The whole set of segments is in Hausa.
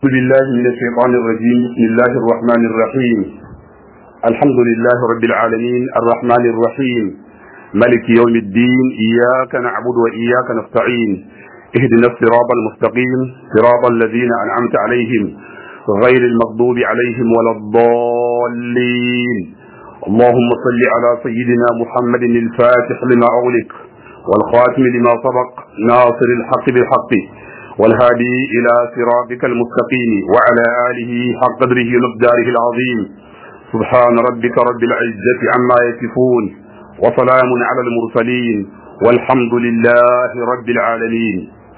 أعوذ بالله من الشيطان الرجيم بسم الله الرحمن الرحيم الحمد لله رب العالمين الرحمن الرحيم ملك يوم الدين إياك نعبد وإياك نستعين اهدنا الصراط المستقيم صراط الذين أنعمت عليهم غير المغضوب عليهم ولا الضالين اللهم صل على سيدنا محمد الفاتح لما أغلق والخاتم لما سبق ناصر الحق بالحق والهادي إلى صراطك المستقيم وعلى آله حق قدره ومقداره العظيم سبحان ربك رب العزة عما يصفون وسلام على المرسلين والحمد لله رب العالمين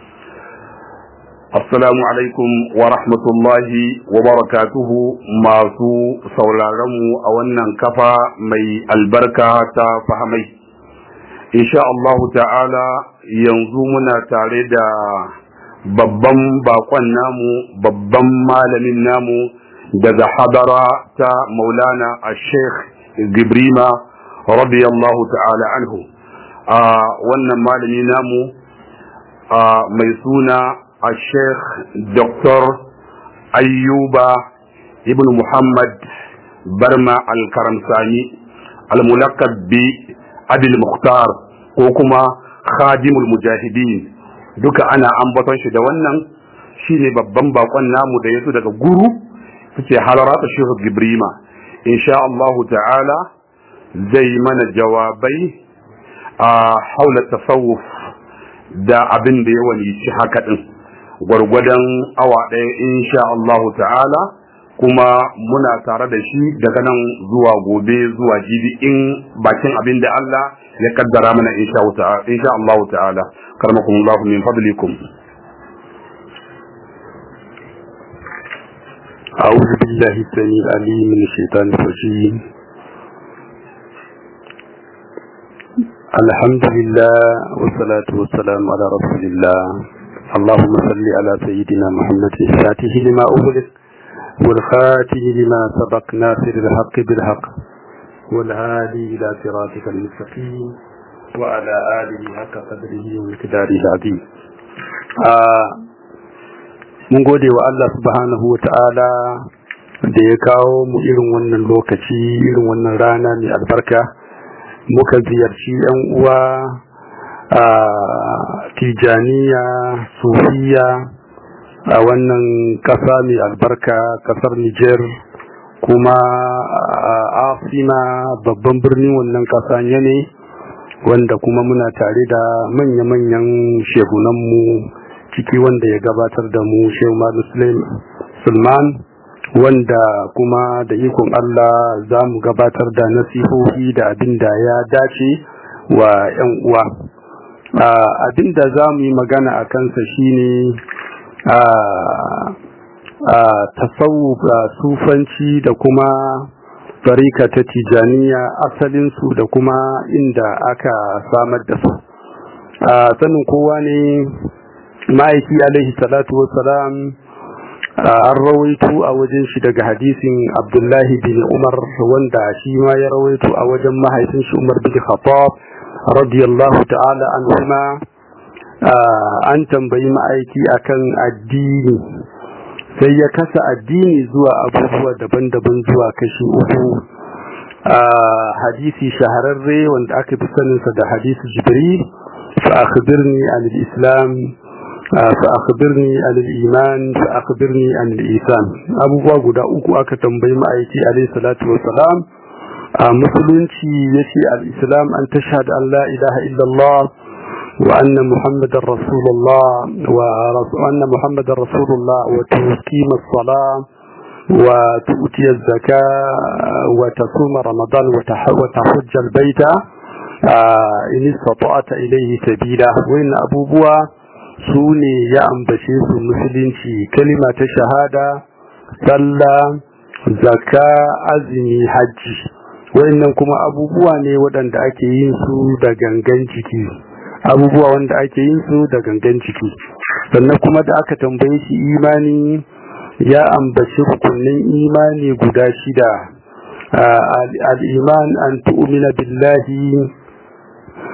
السلام عليكم ورحمة الله وبركاته ما سو سولارمو أولا كفى مي البركة فهمي إن شاء الله تعالى ينظمنا تاريدا babban bakon namu babban malamin namu daga hadara ta maulana a sheikh gibrima radiyallahu ta'ala anhu a wannan malami namu mai suna a sheikh dr ayyuba ibn muhammad barma al-karamsani al-mulakab bi abil mukhtar ko kuma khadimul mujahidin duka ana ambaton shi da wannan shine babban bakon namu da yaso daga guru suke halarata shehu gibrima insha Allah ta'ala zai mana jawabai a haula tasawuf da abin da ya walici haka din gwargwadon awa ɗaya insha Allah ta'ala kuma muna tare da shi daga nan zuwa gobe zuwa jibi in bakin abin da Allah ya kaddara mana insha Allah ta'ala كرمكم الله من فضلكم أعوذ بالله السميع العليم من الشيطان الرجيم الحمد لله والصلاة والسلام على رسول الله اللهم صل على سيدنا محمد الفاتح لما أغلق والخاتم لما سبق ناصر الحق بالحق والهادي إلى صراطك المستقيم وعلى آله حق قدره ومقداره العظيم mun gode wa Allah subhanahu wa ta'ala da ya kawo mu irin wannan lokaci irin wannan rana mai albarka muka ziyarci yan uwa a tijaniya sufiya a wannan ƙasa mai albarka ƙasar Nijar kuma a asima babban birnin wannan ƙasa ne wanda kuma muna tare da manya-manyan shehunanmu ciki wanda ya gabatar da mu shehu muslim sulman wanda kuma da ikon Allah za mu gabatar da nasihohi da abin da ya dace wa 'yan uwa abin da za mu yi magana a kansa shine a tasawuf sufanci da kuma tarika ta tijaniya asalinsu da kuma inda aka samar da su a sanin kowa ne ma'aiki alaihi salatu wassalam an rawaito a wajen shi daga hadisin abdullahi bin umar wanda shi ma ya rawaito a wajen mahaifin shi umar bin khattab radiyallahu ta'ala anhuma an tambayi ma'aiki akan addini sai ya kasa addini zuwa abubuwa daban-daban zuwa kashi uku a hadisi shahararre wanda aka fi saninsa da hadisi jibril fa akhbirni an al-islam fa akhbirni an al-iman fa akhbirni an al-isan abubuwa guda uku aka tambayi ma'aiki alayhi salatu wassalam a musulunci yace al-islam an tashhadu an la ilaha illallah وأن محمد رسول الله وأن محمد رسول الله وتقيم الصلاة وتؤتي الزكاة وتصوم رمضان وتحج البيت إن استطعت إليه سبيلا وإن أبو بوا سوني يا أمبشيس المسلمين كلمة شهادة صلى زكاة أزمي حج وإن كما أبو بوا ne waɗanda ake yin su da gangan jiki abubuwa wanda ake yin su da gangan ciki sannan kuma da aka tambaye shi imani ya ambaci rukunin imani guda shida al-iman an tu'mina billahi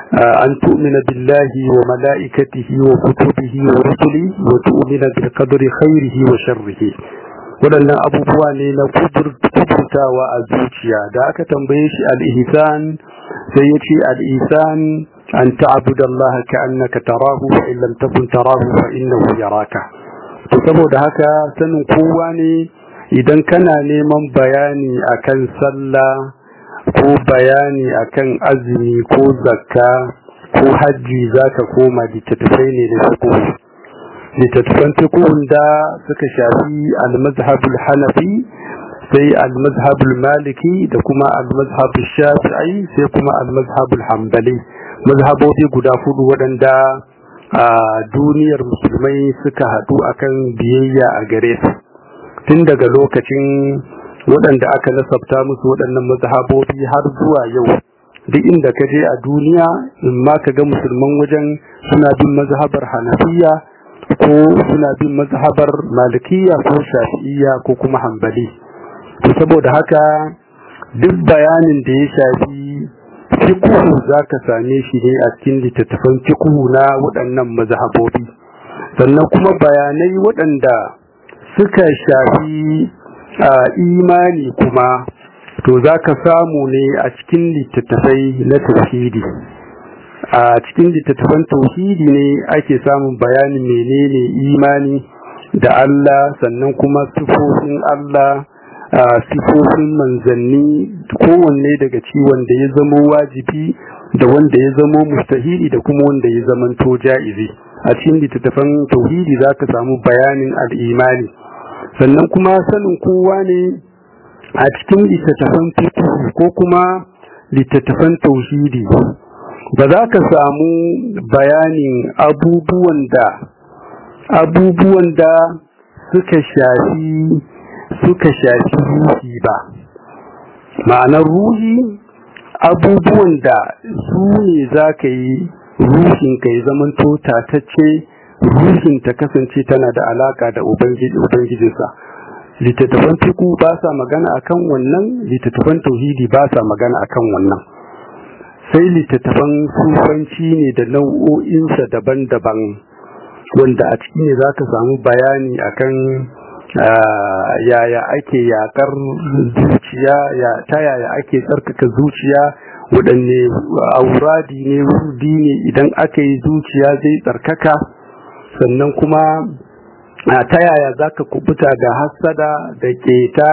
an tu'mina billahi wa mala'ikatihi wa kutubihi wa rusuli wa tu'mina bil qadri khairihi wa sharrihi waɗannan abubuwa ne na kudurtawa a zuciya da aka tambaye shi al-ihsan sai ya ce al-ihsan an ta'budu Allah ka'annaka tarahu fa in lam takun tarahu fa innahu yaraka to saboda haka sanin kowa ne idan kana neman bayani akan sallah ko bayani akan azumi ko zakka ko hajji zaka koma littattafai ne da fiqh littattafan fiqh da suka shafi al-mazhabul hanafi sai al-mazhabul maliki da kuma al-mazhabul shafi'i sai kuma al-mazhabul hanbali mazhabobi guda hudu waɗanda a duniyar musulmai suka haɗu akan biyayya a gare su tun daga lokacin waɗanda aka nasabta musu waɗannan mazhabobi har zuwa yau duk inda ka je a duniya in ma ka ga musulman wajen suna bin mazhabar hanafiya ko suna bin mazhabar malikiya ko shafi'iya ko kuma hambali to saboda haka duk bayanin da ya shafi fiqhu zaka same shi ne a cikin littattafan fiqhu na waɗannan mazhabobi sannan kuma bayanai waɗanda suka shafi imani kuma to zaka samu ne a cikin littattafai na tauhidi a cikin littattafan tauhidi ne ake samun bayanin menene imani da Allah sannan kuma sifofin Allah sifofin manzanni kowanne daga ci wanda ya zamo wajibi da wanda ya zamo mustahili da kuma wanda ya zamanto ja'izi a cikin littattafan tauhidi za ka samu bayanin al'imani sannan kuma sanin kowa ne a cikin littattafan fiqh ko kuma littattafan tauhidi ba za ka samu bayanin abubuwan da abubuwan da suka shafi suka shafi ruhi ba ma'anar ruhi abubuwan da su ne za ka yi ruhin ka yi zaman tatacce ruhin ta kasance tana da alaka da ubangijinsa littattafan fiku ba sa magana akan wannan littattafan tauhidi ba sa magana akan wannan sai littattafan sufanci ne da nau'o'insa daban-daban wanda a ciki ne za ka samu bayani akan yaya ake yakar zuciya ta yaya ake tsarkaka zuciya waɗanne auradi ne wurdi ne idan aka yi zuciya zai tsarkaka sannan kuma ta yaya za ka kubuta da hassada da keta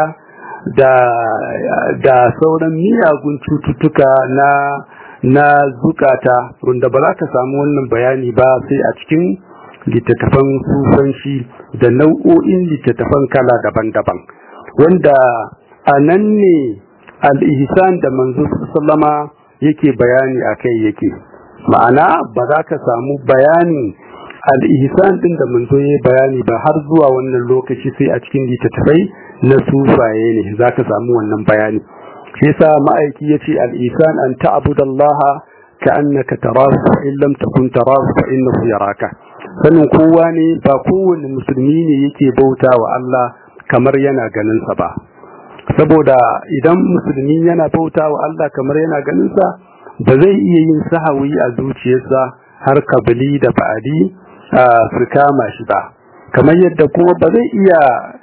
da sauran miyagun cututtuka na na zukata wanda ba za ka samu wannan bayani ba sai a cikin littattafan sufanci da nau'o'in littattafan kala daban-daban wanda a nan ne al'ihisan da manzo sallama yake bayani a kai yake ma'ana ba za ka samu bayanin al'ihisan ɗin da manzo ya bayani ba har zuwa wannan lokaci sai a cikin littattafai na sufaye ne za ka samu wannan bayani shi yasa ma'aiki ya ce al'ihisan an ta'abudallaha ka annaka tarahu fa in lam takun tarahu fa innahu yaraka sanin kowa ne ba kowane musulmi ne yake bauta wa Allah kamar yana ganinsa ba saboda idan musulmi yana bauta wa Allah kamar yana ganinsa ba zai iya yin sahawi a zuciyarsa har kabili da ba'adi su kama shi ba kamar yadda kuma ba zai iya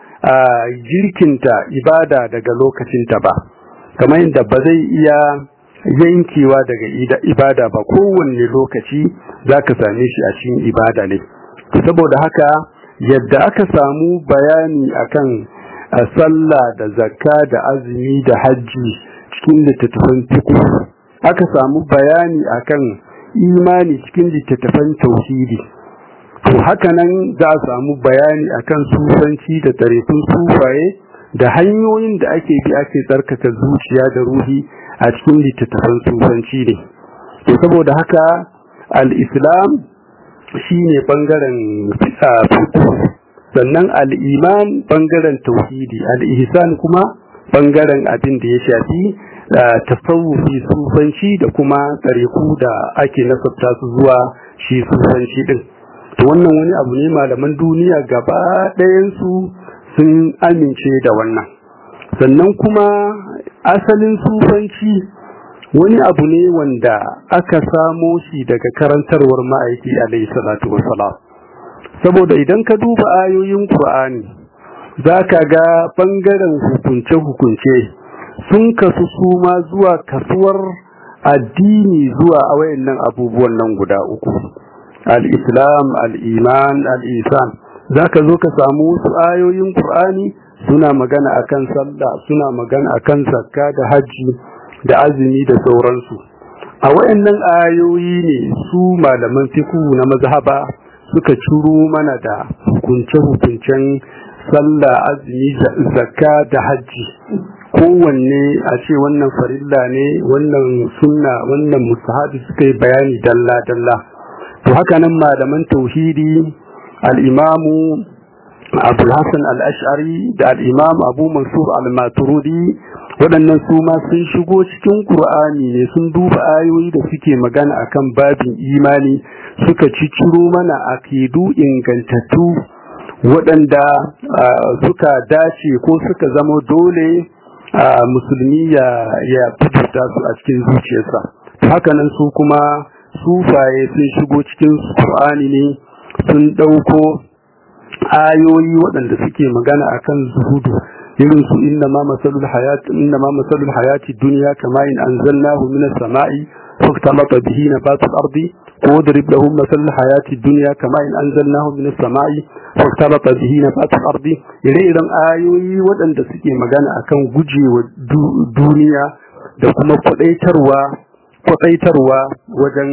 jirkinta ibada daga lokacinta ba kamar yadda ba zai iya yankewa daga ibada ba kowanne lokaci za ka same shi a cikin ibada ne saboda haka yadda aka samu bayani akan sallah da zakka da azumi da hajji cikin littattafan fiqh aka samu bayani akan imani cikin littattafan tauhidi to haka nan za a samu bayani akan sufanci da tarefin sufaye da hanyoyin da ake bi ake tsarkaka zuciya da ruhi a cikin littattafan sufanci ne to saboda haka al-islam shine bangaren fiqh sannan al-iman bangaren tauhidi al-ihsan kuma bangaren abin da ya shafi tasawufi sufanci da kuma tsariku da ake nasabta su zuwa shi sufanci din to wannan wani abu ne malaman duniya gaba ɗayansu sun amince da wannan sannan kuma asalin sufanci wani abu ne wanda aka samo shi daga karantarwar ma'aiki alaihi salatu wassalam saboda idan ka duba ayoyin qur'ani zaka ga bangaren hukunce hukunce sun kasu su ma zuwa kasuwar addini zuwa a wayannan abubuwan nan guda uku al-islam al-iman al-isan zaka zo ka samu wasu ayoyin qur'ani suna magana akan sallah suna magana akan zakka da haji da azumi da sauransu a wayannan ayoyi ne su malaman fiqh na mazhaba suka ciro mana da hukunce hukuncen sallah azumi zakka da haji kowanne a ce wannan farilla ne wannan sunna wannan mustahabi suka yi bayani dalla dalla to haka nan malaman tauhidi al-imamu abul hasan al-ash'ari da al-imam abu mansur al-maturidi waɗannan su ma sun shigo cikin qur'ani ne sun duba ayoyi da suke magana akan babin imani suka ciciro mana akidu ingantattu waɗanda suka dace ko suka zama dole musulmi ya ya fita su a cikin zuciyarsa hakanan su kuma sufaye sun shigo cikin qur'ani ne sun ɗauko ayoyi waɗanda suke magana akan zuhudu irin su inna ma masalul hayat inna ma masalul hayati dunya kama in anzalnahu minas sama'i faktalata bihi nabatul ardi ko darib lahum masalul hayati dunya kama in anzalnahu minas sama'i faktalata bihi nabatul ardi ire-iren ayoyi waɗanda suke magana akan gujewa duniya da kuma kwadaitarwa kwadaitarwa wajen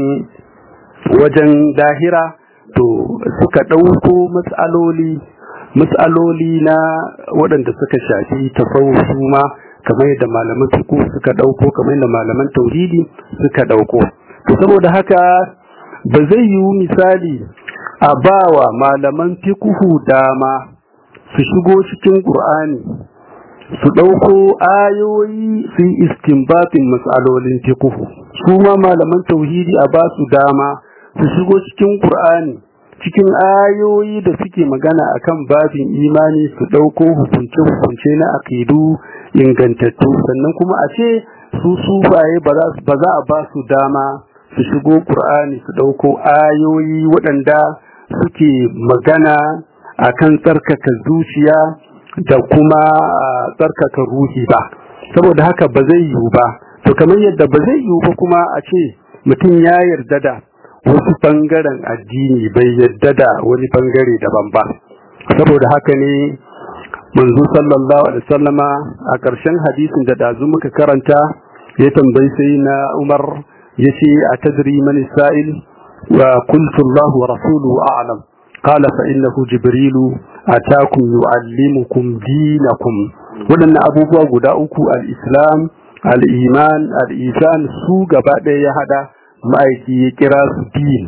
wajen dahira to suka ɗauko matsaloli matsaloli na waɗanda suka shafi tasawuf ma kamar yadda malaman fiqh suka ɗauko kamar yadda malaman tauhidi suka ɗauko to saboda haka ba zai yiwu misali a bawa malaman fiqh dama su shigo cikin qur'ani su ɗauko ayoyi su yi istinbatin matsalolin fiqh su ma malaman tauhidi a ba su dama su shigo cikin Qur'ani cikin ayoyi da suke magana akan babin imani su ɗauko hukunce-hukunce na akidu ingantattu sannan kuma a ce su sufaye ba za a ba su dama su shigo Qur'ani su ɗauko ayoyi waɗanda suke magana akan tsarkaka zuciya da kuma tsarkaka ruhi ba saboda haka ba zai yiwu ba to kamar yadda ba zai yiwu ba kuma a ce mutum ya yarda da wasu bangaren addini bai yadda da wani bangare daban ba saboda haka ne manzo sallallahu alaihi wasallama a ƙarshen hadisin da dazu muka karanta ya tambayi sai na Umar yace a tadri man sa'il wa qultu Allah wa rasuluhu a'lam qala fa innahu jibrilu atakum yu'allimukum dinakum wadannan abubuwa guda uku al-islam al-iman al-isan su gaba ɗaya ya hada ma'aiki ya kira su din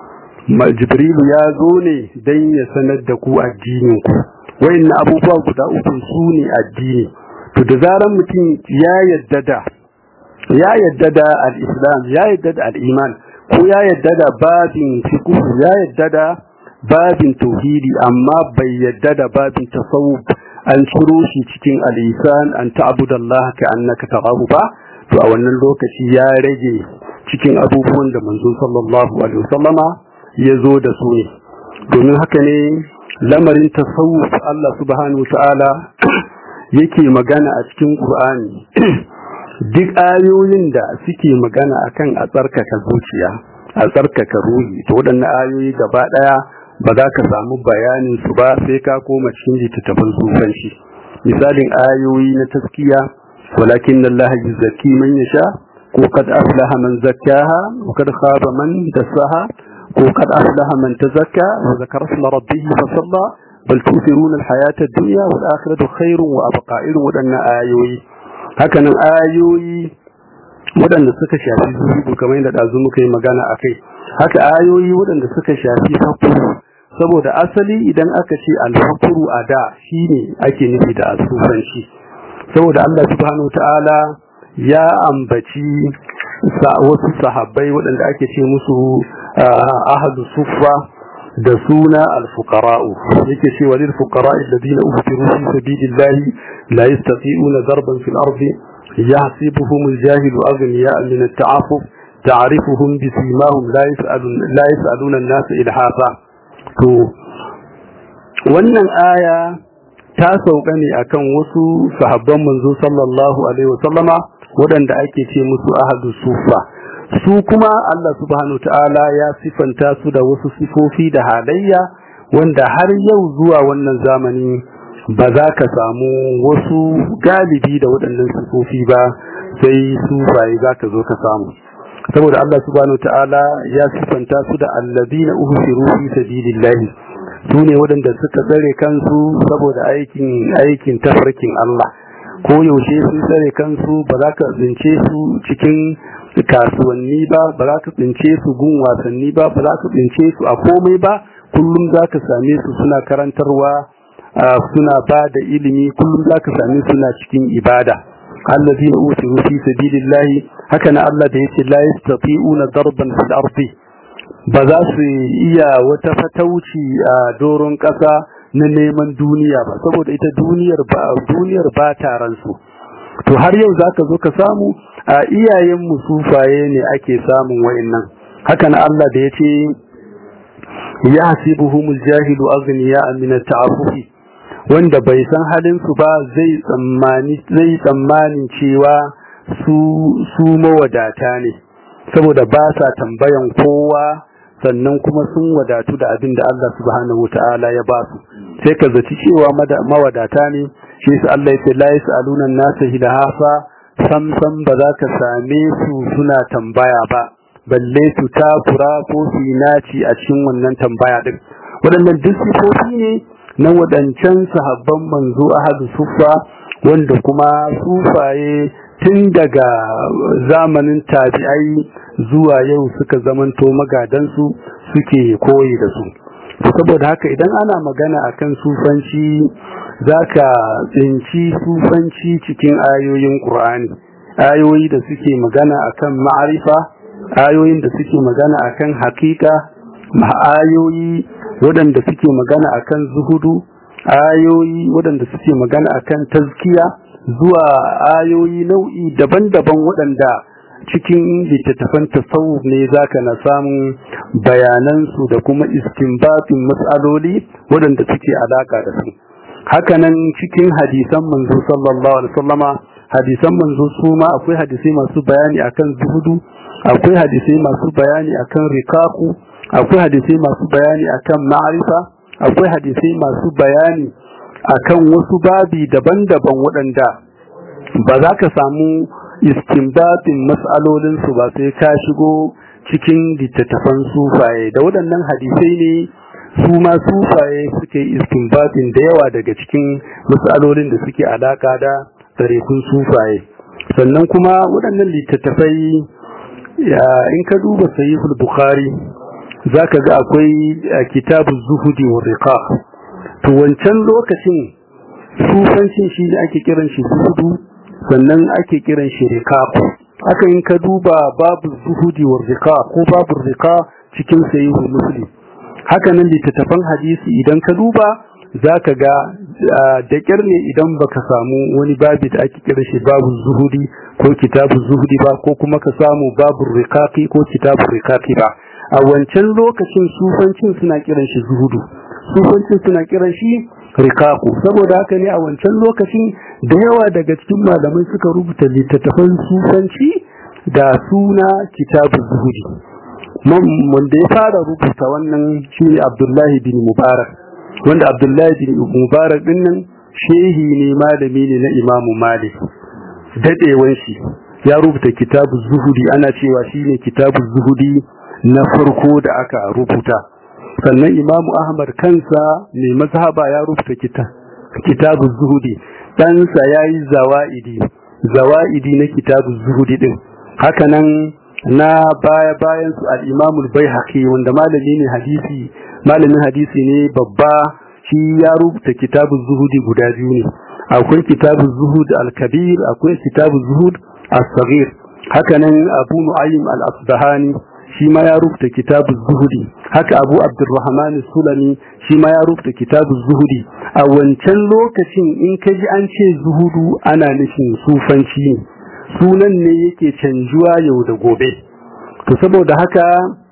jibrilu ya zo ne don ya sanar da ku addininku wayannan abubuwa guda uku su ne addini to da zaran mutum ya yadda da ya yadda da al-islam ya yadda da al-iman ko ya yadda da babin fiqh ya yadda da babin tauhidi amma bai yadda da babin tasawuf an ciro shi cikin al-isan an ta'budallaha ka annaka tarahu ba to a wannan lokaci ya rage cikin abubuwan da manzo sallallahu alaihi wasallama ya zo da su ne domin haka ne lamarin tasawuf Allah subhanahu ta'ala yake magana a cikin Qur'ani duk ayoyin da suke magana akan a tsarkaka zuciya a tsarkaka ruhi to waɗannan ayoyi gaba ɗaya ba za ka samu bayanin su ba sai ka koma cikin littattafan sufanci misalin ayoyi na taskiya walakin Allah yuzakki man yasha ko kad aflaha man zakkaha wa kad khaba man dassaha ko kad aflaha man tazakka wa zakara isma rabbih fa salla bal tusiruna alhayata ad-dunya wal akhiratu khairun wa abqa irin wadannan ayoyi hakanan ayoyi wadanda suka shafi zuhudu kamar yadda dazu muka yi magana akai haka ayoyi wadanda suka shafi hakuru saboda asali idan aka ce al-hakuru ada shine ake nufi da asufanci saboda Allah subhanahu wa ta'ala ya ambaci wasu sahabbai waɗanda ake ce musu ahadu sufa da suna alfuqara'u yake ce wa lil fuqara'i alladhina uhsiru fi sabilillahi la yastati'una darban fil ardi يحسبهم الجاهل أغنياء من التعفف تعرفهم بسيماهم لا يسألون, لا يسألون الناس إلحافا to wannan aya ta sauka ne akan wasu sahabban manzo sallallahu alaihi wasallama waɗanda ake ce musu ahadu sufa su kuma Allah subhanahu ta'ala ya sifanta su da wasu sifofi da halayya wanda har yau zuwa wannan zamani ba za ka samu wasu galibi da waɗannan sifofi ba sai sufaye za ka zo ka samu saboda Allah subhanahu ta'ala ya sifanta su da allazina uhsiru fi sabilillahi su ne waɗanda suka tsare kansu saboda aikin aikin tafarkin Allah ko yaushe sun tsare kansu ba za ka tsince su cikin kasuwanni ba ba za ka tsince su gun wasanni ba ba za ka tsince su a komai ba kullum za ka same su suna karantarwa suna ba da ilimi kullum za ka same suna cikin ibada allazina usiru fi sabilillahi haka na Allah da yace la yastati'una darban fil ardi ba za su iya wata fatauci a doron ƙasa na neman duniya ba saboda ita duniyar ba duniyar ba taran su to har yau zaka zo ka samu a iyayen mu sufaye ne ake samun wayannan haka na Allah da yace yahsibuhumul jahilu aghniya min at-ta'affufi wanda bai san halin su ba zai tsammani zai tsammanin cewa su su mawadata ne saboda ba sa tambayan kowa sannan kuma sun wadatu da abin da Allah subhanahu wataala ya ba su sai ka zaci cewa mawadata ne shi su Allah ya ce la yasaluna an-nasa hilahafa sam sam ba za ka same su suna tambaya ba balle su takura ko su naci a cikin wannan tambaya din waɗannan duk sifofi ne na waɗancan sahabban manzo ahadu sufa wanda kuma sufaye tun daga zamanin tabi'ai zuwa yau suka zamanto magadansu suke koyi da su saboda haka idan ana magana akan sufanci zaka tsinci sufanci cikin ayoyin Qur'ani ayoyi da suke magana akan ma'arifa ayoyin da suke magana akan hakika ayoyi waɗanda suke magana akan zuhudu ayoyi waɗanda suke magana akan tazkiya zuwa ayoyi nau'i daban-daban waɗanda cikin littattafan tasawuf ne zaka na samun bayanansu da kuma istinbatin matsaloli waɗanda suke alaka da su hakanan cikin hadisan manzo sallallahu alaihi wasallama hadisan manzo su ma akwai hadisai masu bayani akan zuhudu akwai hadisai masu bayani akan rikaku akwai hadisai masu bayani akan ma'arifa akwai hadisai masu bayani akan wasu babi daban-daban waɗanda ba za ka samu istinbatin mas'alolinsu ba sai ka shigo cikin littattafan sufaye da waɗannan hadisai ne su ma sufaye suke istinbatin da yawa daga cikin mas'alolin da suke alaka da tarikun sufaye sannan kuma waɗannan littattafai in ka duba sahihul bukhari zaka ga akwai kitabu zuhudi wa riqaq to wancan lokacin sufancin shi ne ake kiran shi zuhudu sannan ake kiran shi riqaq haka in ka duba babu zuhudi wa riqaq ko babu riqaq cikin sahihul muslim haka nan littattafan hadisi idan ka duba zaka ga da kyar ne idan baka samu wani babi da ake kira shi babu zuhudi ko kitabu zuhudi ba ko kuma ka samu babu riqaqi ko kitabu riqaqi ba a wancan lokacin sufancin suna kiran shi zuhudu sufancin suna kiran shi riqaqu saboda haka ne a wancan lokacin da yawa daga cikin malamai suka rubuta littattafan sufanci da suna kitabu zuhudi wanda ya fara rubuta wannan shine Abdullahi bin Mubarak wanda Abdullahi bin Mubarak din nan shehi ne malami ne na Imam Malik dadewan shi ya rubuta kitabu zuhudi ana cewa shine kitabu zuhudi na farko da aka rubuta sannan Imam Ahmad kansa mai mazhaba ya rubuta kitabu zuhudi ɗansa yayi zawaidi zawaidi na kitabu zuhudi din hakanan na baya bayan su al-Imam al-Baihaqi wanda malami ne hadisi malamin hadisi ne babba shi ya rubuta kitabu zuhudi guda biyu ne akwai kitabu zuhud al-kabir akwai kitabu zuhud as-saghir haka nan Abu Nu'aym al-Asbahani shi ma ya rubuta kitabu zuhudi haka Abu Abdurrahman sulami shi ma ya rubuta kitabu zuhudi a wancan lokacin in ka ji an ce zuhudu ana nufin sufanci ne sunan ne yake canjuwa yau da gobe to saboda haka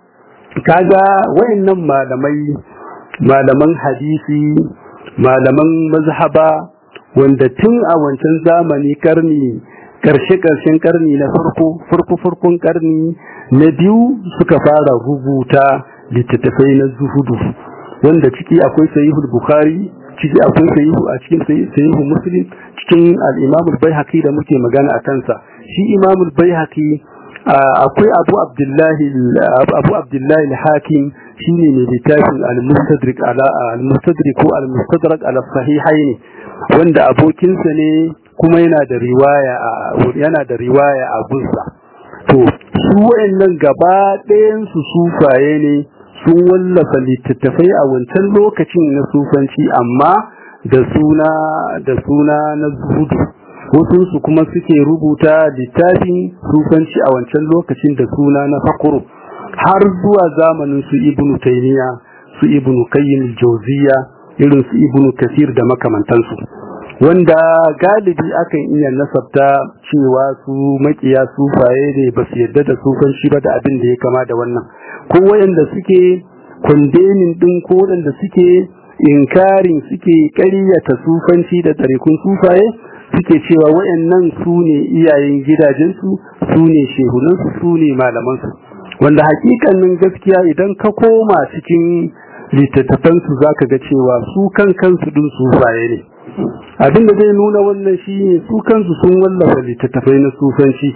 kaga wayannan malamai malaman hadisi malaman mazhaba wanda tun a wancan zamani karni karshe-karshen karni na farko farko-farkon karni na biyu suka fara rubuta littattafai na zuhudu wanda ciki akwai sahihul bukhari ciki akwai sahihu a cikin sahihu muslim cikin al-imamul baihaqi da muke magana a kansa shi imamul baihaqi akwai abu abdullahi abu abdullahi al-hakim shine ne littafin al-mustadrik ala al-mustadrik ko al-mustadrak ala sahihaini wanda abokinsa ne kuma yana da riwaya yana da riwaya a gunsa to su wayannan gaba ɗayan su sufaye ne sun wallafa littattafai a wancan lokacin na sufanci amma da suna da suna na zuhudu wasu su kuma suke rubuta littafin sufanci a wancan lokacin da suna na fakuru har zuwa zamanin su ibnu taymiya su ibnu qayyim al-jawziya irin su ibnu kasir da makamantansu wanda galibi akan iya nasabta cewa su makiya sufaye ne ba su yadda da sufanci ba da abin da ya kama da wannan ko wayanda suke kundenin din ko wanda suke inkarin suke ƙaryata sufanci da tarikun sufaye suke cewa wayannan su ne iyayen gidajensu su ne shehunansu su ne malamansu wanda hakikanin gaskiya idan ka koma cikin littattafansu za ka ga cewa su kan kansu din sufaye ne abin da zai nuna wannan shi ne su kansu sun wallafa littattafai na sufanci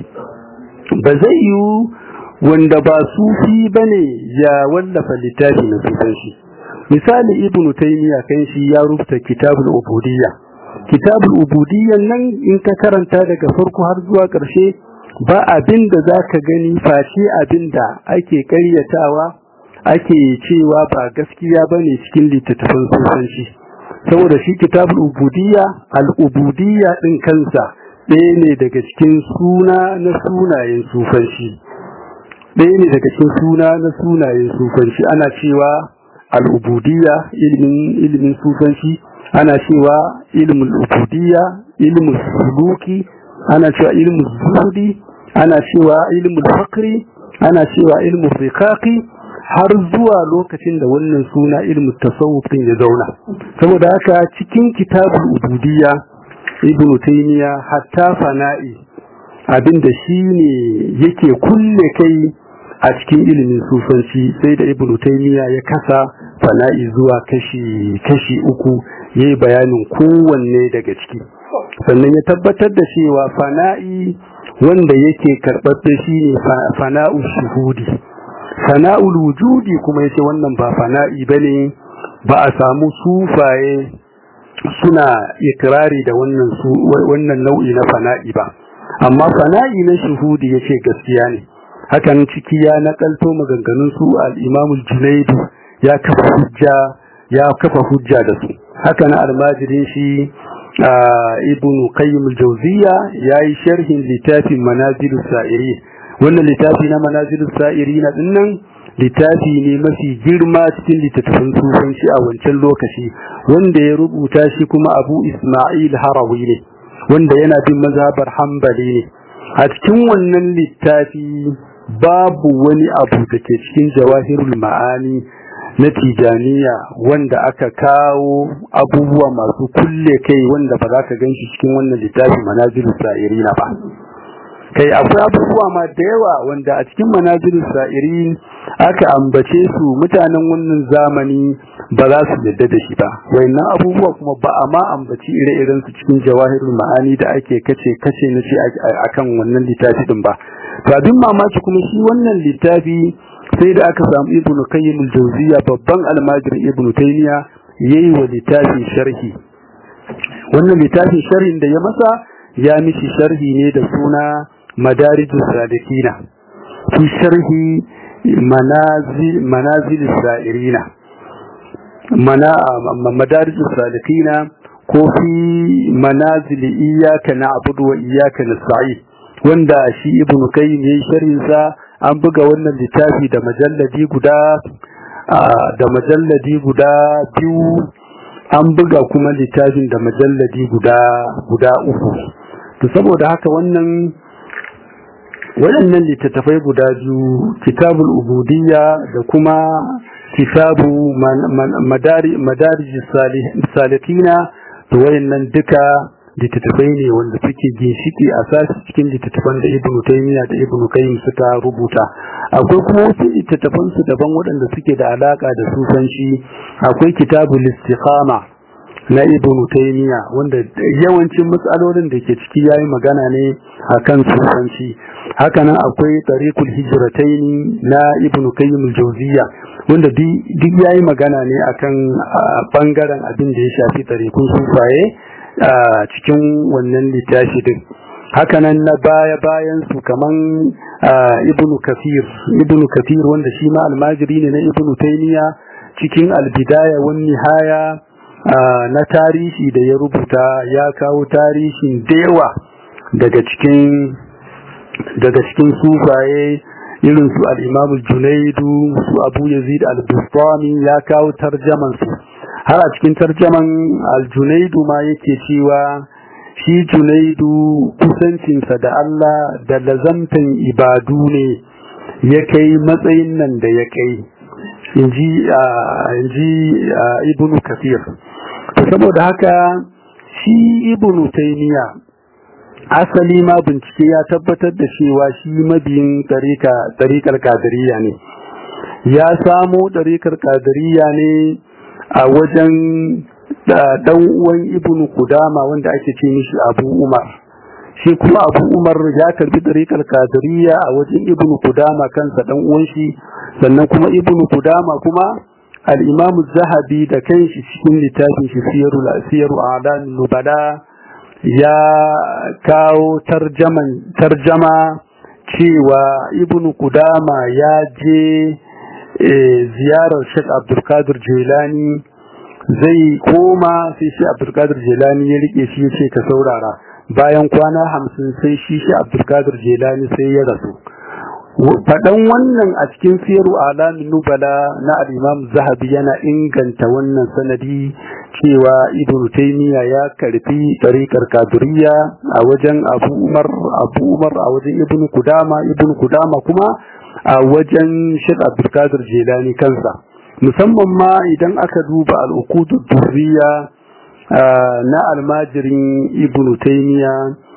ba zai yiwu wanda ba sufi ba ne ya wallafa littafi na sufanci misali ibnu taymiya kan shi ya rubuta kitabul ubudiyya kitabul ubudiyya nan in ka karanta daga farko har zuwa ƙarshe ba abin da za ka gani face abin da ake ƙaryatawa ake cewa ba gaskiya ba ne cikin littattafan sufanci saboda shi kitabul ubudiyya al-ubudiyya din kansa ɗaya ne daga cikin suna na sunayen sufanci ɗaya ne daga cikin suna na sunayen sufanci ana cewa al-ubudiyya ilimin ilimin sufanci ana cewa ilmul ubudiyya ilmul suluki ana cewa ilmul zuhudi ana cewa ilmul fakri ana cewa ilmul riqaqi har zuwa lokacin da wannan suna ilmin tasawuf din ya zauna saboda haka cikin kitabul ubudiyya ibnu taymiya hatta fana'i abinda shine yake kulle kai a cikin ilimin sufanci sai da ibnu taymiya ya kasa fana'i zuwa kashi kashi uku yayi bayanin kowanne daga ciki sannan ya tabbatar da cewa fana'i wanda yake karɓaɓɓe shine fana'u shuhudi fana'ul wujudi kuma yace wannan ba fana'i bane ba a samu sufaye suna ikrari da wannan su wannan nau'i na fana'i ba amma fana'i na shuhudi yace gaskiya ne hakan ciki ya nakalto maganganun su al-Imam al-Junayd ya kafa hujja ya kafa hujja da su haka na almajirin shi ibn qayyim al-jawziya yayi sharhin littafin manazilus sa'irin wannan littafi na manazilus sa'irina dinnan littafi ne mafi girma cikin littattafan sufanci a wancan lokaci wanda ya rubuta shi kuma Abu Isma'il Harawi ne wanda yana bin mazhabar Hanbali ne a cikin wannan littafi babu wani abu da ke cikin jawahirul ma'ani na tijaniya wanda aka kawo abubuwa masu kulle kai wanda ba za ka gan shi cikin wannan littafi manazilus sa'irina ba kai akwai abubuwa ma da yawa wanda a cikin manazilin sa'irin aka ambace su mutanen wannan zamani ba za su yadda da shi ba wayannan abubuwa kuma ba a ma ambaci ire-iren su cikin jawahirul ma'ani da ake kace kace na shi akan wannan littafi din ba to abin mamaki kuma shi wannan littafi sai da aka samu ibn qayyim al-jawziya babban almajir ibn taymiya yayi wa littafi sharhi wannan littafin sharhin da ya masa ya mishi sharhi ne da suna madarijus salikina fi sharhi manazil manazil sa'irina mana madarijus salikina ko fi manazil iyyaka na'budu wa iyyaka nasta'in wanda shi ibnu qayyim yayin sharhin sa an buga wannan littafi da majalladi guda da majalladi guda biyu an buga kuma littafin da majalladi guda guda uku to saboda haka wannan waɗannan littattafai guda biyu kitabul ubudiyya da kuma kitabu madarij salikina to wayannan duka littattafai ne wanda suke ginshiki a sashi cikin littattafan da ibnu taymiya da ibnu qayyim suka rubuta akwai kuma wasu littattafan su daban waɗanda suke da alaka da sufanci akwai kitabul istiqama na ibnu taymiya wanda yawancin matsalolin da ke ciki yayi magana ne akan sufanci hakanan akwai tariqul hijrataini na ibnu qayyim al-jawziyya wanda duk yayi magana ne akan bangaren abin da ya shafi tariqun sufaye a cikin wannan littafi din hakanan na baya bayan su kaman ibnu kafir ibnu kafir wanda shi ma almajiri ne na ibnu taymiya cikin albidaya wan nihaya na tarihi da ya rubuta ya kawo tarihin dewa daga cikin daga cikin sufaye irin su al-imam junaidu su abu yazid al-bustami ya kawo tarjaman su har a cikin tarjaman al-junaidu ma yake cewa shi junaidu kusancinsa da Allah da lazamtan ibadu ne ya kai matsayin nan da ya kai inji inji ibnu kafir to saboda haka shi ibnu taymiya asali ma bincike ya tabbatar da cewa shi mabiyin tarika tarikar kadiriya ne ya samo tarikar kadiriya ne a wajen dan uwan ibnu kudama wanda ake ce mishi abu umar shi kuma abu umar ya karbi tarikar kadiriya a wajen ibnu kudama kansa dan uwan shi sannan kuma ibnu kudama kuma al-imam zahabi da kanshi cikin littafin shi siyarul siyaru a'dan nubala ya kawo tarjaman tarjama cewa ibnu kudama ya je ziyarar Sheikh Abdulkadir Jilani zai koma sai shi Abdulkadir Jilani ya rike shi yace ka saurara bayan kwana hamsin sai shi shi Abdulkadir Jilani sai ya rasu faɗan wannan a cikin siyaru alamin nubala na al-Imam Zahabi yana inganta wannan sanadi cewa Ibn Taymiya ya karfi tariqar Qadiriyya a wajen Abu Umar Abu Umar a wajen Ibn Kudama Ibn Kudama kuma a wajen Sheikh Abdulkadir Jilani kansa musamman ma idan aka duba al-uqudud durriya na almajirin Ibn Taymiya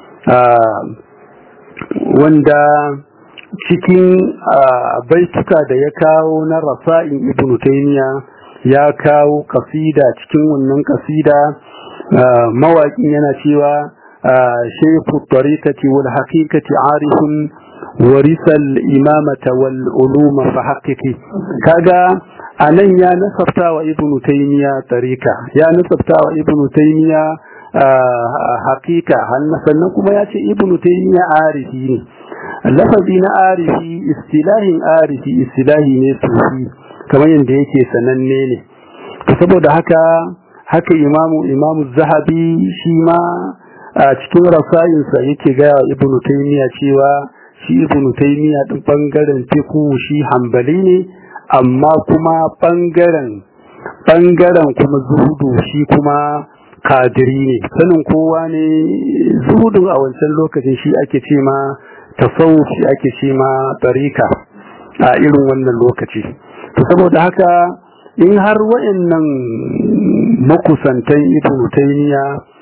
wanda cikin baituka da ya kawo na rasa'in Ibn Taymiya ya kawo kasida cikin wannan kasida mawaƙin yana cewa shayfu tariqati wal haqiqati arifun warisal imamata wal uluma fa haqiqi kaga anan ya nasabta wa ibn taymiya tariqa ya nasabta wa ibn taymiya haqiqa sannan kuma ya ce ibn taymiya arifi ne lafazi na arifi istilahin arifi istilahi ne sufi kamar yadda yake sananne ne saboda haka haka imamu imamu zahabi shi ma a cikin rasayinsa yake gaya wa ibn taymiya cewa shi ibnu taymiya din bangaren fiqh shi hanbali ne amma kuma bangaren bangaren kuma zuhudu shi kuma kadiri ne sanin kowa ne zuhudun a wancan lokacin shi ake ce ma tasawuf shi ake ce ma tarika a irin wannan lokaci to saboda haka in har wayannan makusantan ibnu taymiya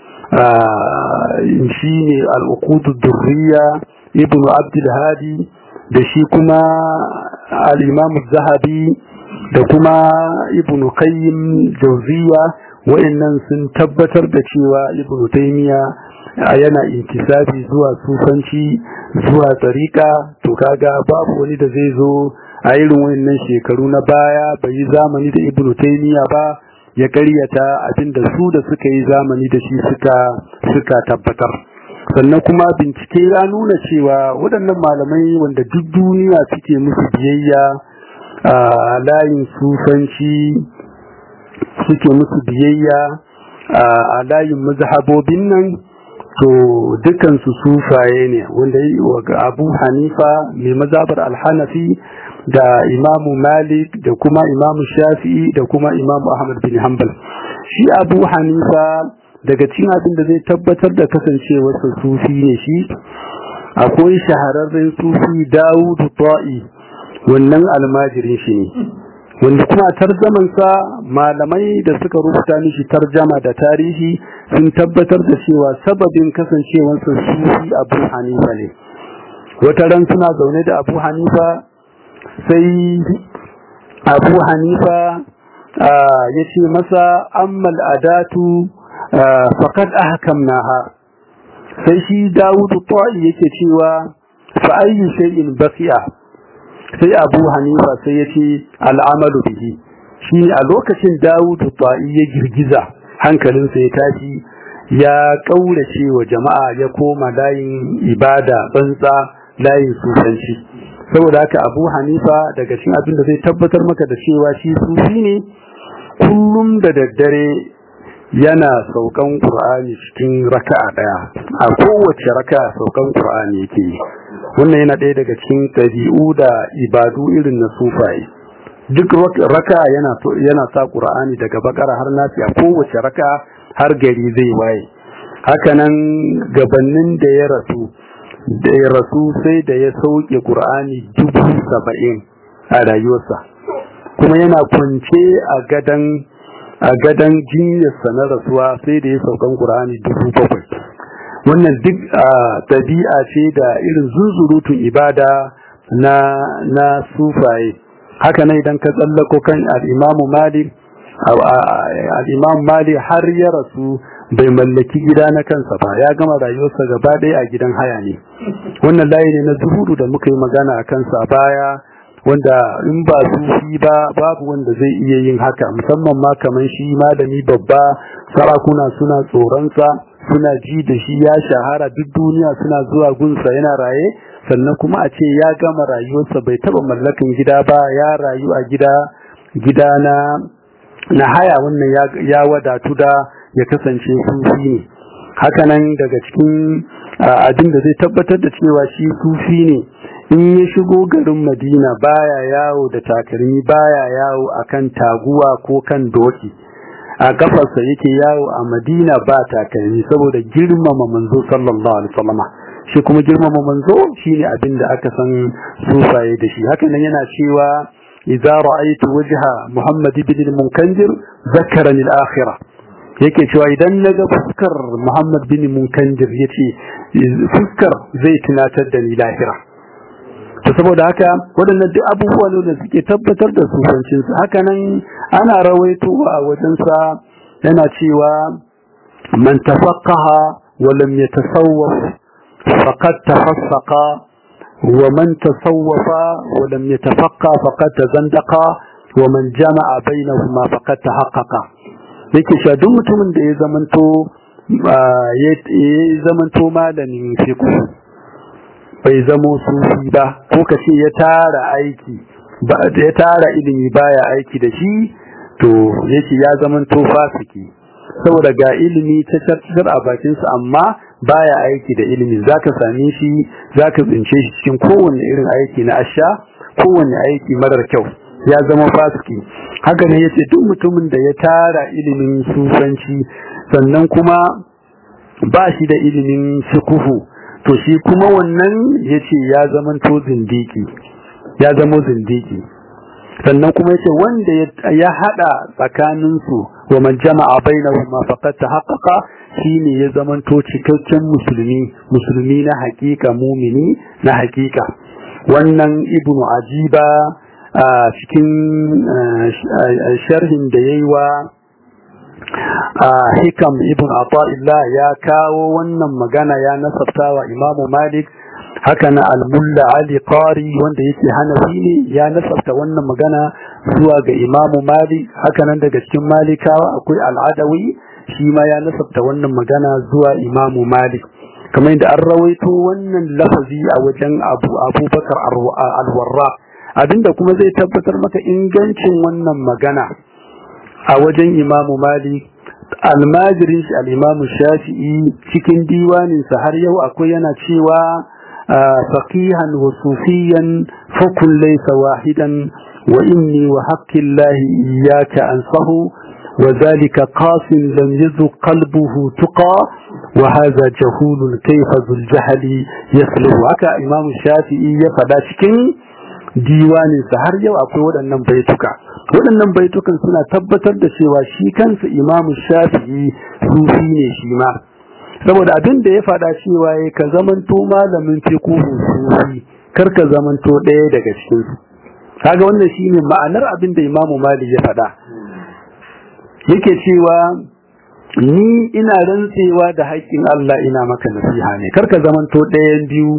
shi ne al-uqud durriya ibnu abdul hadi da shi kuma al-imam zahabi da kuma ibnu qayyim jawziya wayannan sun tabbatar da cewa ibnu taymiya yana intisabi zuwa sufanci zuwa tsarika to kaga babu wani da zai zo a irin wayannan shekaru na baya bai yi zamani da ibnu taymiya ba ya karyata abinda su da suka yi zamani da shi suka suka tabbatar sannan kuma bincike ya nuna cewa waɗannan malamai wanda duk duniya suke musu biyayya a layin sufanci suke musu biyayya a layin mazhabobin nan to dukansu sufaye ne wanda abu hanifa mai mazabar alhanafi da imamu malik da kuma imamu shafi'i da kuma imamu ahmad bin hanbal shi abu hanifa daga cikin abin da zai tabbatar da kasancewarsa sufi ne shi akwai shahararren sufi dawudu ta'i wannan almajirin shi ne wanda kuma tarjamansa malamai da suka rubuta mishi tarjama da tarihi sun tabbatar da cewa sababin kasancewarsa sufi abu hanifa ne wata ran suna zaune da abu hanifa sai abu hanifa ya ce masa ammal adatu faqad ahkamnaha sai shi dawudu ta'i yake cewa fa ayyu shay'in baqiya sai abu hanifa sai ya ce al'amalu bihi shi a lokacin dawudu ta'i ya girgiza hankalinsa ya tashi ya kaurace wa jama'a ya koma layin ibada tsantsa layin sufanci saboda haka abu hanifa daga cikin abin da zai tabbatar maka da cewa shi sufi ne kullum da daddare yana saukan qur'ani cikin raka'a daya a kowace raka'a saukan qur'ani yake yi wannan yana ɗaya daga cikin ɗabi'u da ibadu irin na sufaye duk raka yana yana sa qur'ani daga bakara har nasi a kowace raka har gari zai waye hakanan gabanin da ya rasu da ya rasu sai da ya sauke qur'ani dubu saba'in a rayuwarsa kuma yana kwance a gadan a gadan jinyarsa na rasuwa sai da ya saukan qur'ani dubu bakwai wannan duk tabi'a ce da irin zuzurutun ibada na na sufaye haka ne idan ka tsallako kan al-Imam Malik al-Imam Malik har ya rasu bai mallaki gida na kansa ba ya gama rayuwarsa gaba ɗaya a gidan haya ne wannan layi ne na zuhudu da muka yi magana a kansa a baya wanda in ba sufi ba babu wanda zai iya yin haka musamman ma kamar shi malami babba sarakuna suna tsoronsa suna ji da shi ya shahara duk duniya suna zuwa gunsa yana raye sannan kuma a ce ya gama rayuwarsa bai taba mallakan gida ba ya rayu a gida gida na na haya wannan ya, ya wadatu da ya kasance sufi ne hakanan daga cikin abin da zai tabbatar da cewa shi sufi ne in ya shigo garin madina baya yawo da takalmi baya yawo akan taguwa ko kan doki a kafarsa yake yawo a madina ba takalmi saboda girmama manzo sallallahu alaihi wasallam shi kuma girmama manzo shine abin da aka san sufaye da shi haka nan yana cewa idza ra'aytu wajha muhammad ibn al-munkanjir zakarani al-akhirah yake cewa idan naga fuskar muhammad bin munkanjir yace fuskar zai tunatar da ni lahira to saboda haka waɗannan duk abubuwa ne da suke tabbatar da sufancinsa haka nan ana rawaitowa a wajensa yana cewa man tafaqqaha wa lam yatasawwaf faqad tafassaqa wa man tasawwafa wa lam yatafaqqa faqad tazandaqa wa man jama'a bainahuma faqad tahaqqaqa yake cewa duk mutumin da ya zamanto ya zamanto malamin fiqh bai zamo sufi ba ko ka ce ya tara aiki ya tara ilimi baya aiki da shi to yake ya zaman to fasiki saboda ga ilimi ta tattar a bakin sa amma baya aiki da ilimi zaka same shi zaka tsince shi cikin kowanne irin aiki na asha kowanne aiki marar kyau ya zama fasiki haka ne yace duk mutumin da ya tara ilimin sufanci sannan kuma ba shi da ilimin fiqhu to shi kuma wannan yace ya zaman to zindiki ya zama zindiki sannan kuma yace wanda ya hada tsakanin su wa man jama'a bainahuma faqad tahaqqaqa shine ya zaman to cikakken musulmi musulmi na hakika mumini na hakika wannan ibnu ajiba a cikin sharhin da yayi wa hikam ibn ata'illah ya kawo wannan magana ya nasabta wa imamu malik haka na al-mulla ali qari wanda yake hanafi ne ya nasabta wannan magana zuwa ga imamu malik haka nan daga cikin malikawa akwai al-adawi shi ma ya nasabta wannan magana zuwa imamu malik kamar yadda an rawaito wannan lafazi a wajen abu abubakar al-warra abinda kuma zai tabbatar maka ingancin wannan magana a wajen imamu malik almajirin shi al'imamu shafi'i cikin diwaninsa har yau akwai yana cewa faqihan wa sufiyan fakun laysa wahidan wa inni wa haqqin lahi iyyaka ansahu wa zalika qasim lam yazu qalbuhu tuqa wa hadha jahulun kayfa zul jahli yasluhu haka imam shafi'i ya fada cikin diwaninsa har yau akwai waɗannan baituka waɗannan baitukan suna tabbatar da cewa shi kansa imamu shafi'i sufi ne shi ma saboda abin da ya faɗa cewa ya ka zamanto malamin fiqhu sufi kar ka zamanto ɗaya daga cikin su kaga wannan shine ma'anar abin da imamu malik ya faɗa yake cewa ni ina rantsewa da haƙƙin Allah ina maka nasiha ne kar ka zamanto ɗayan biyu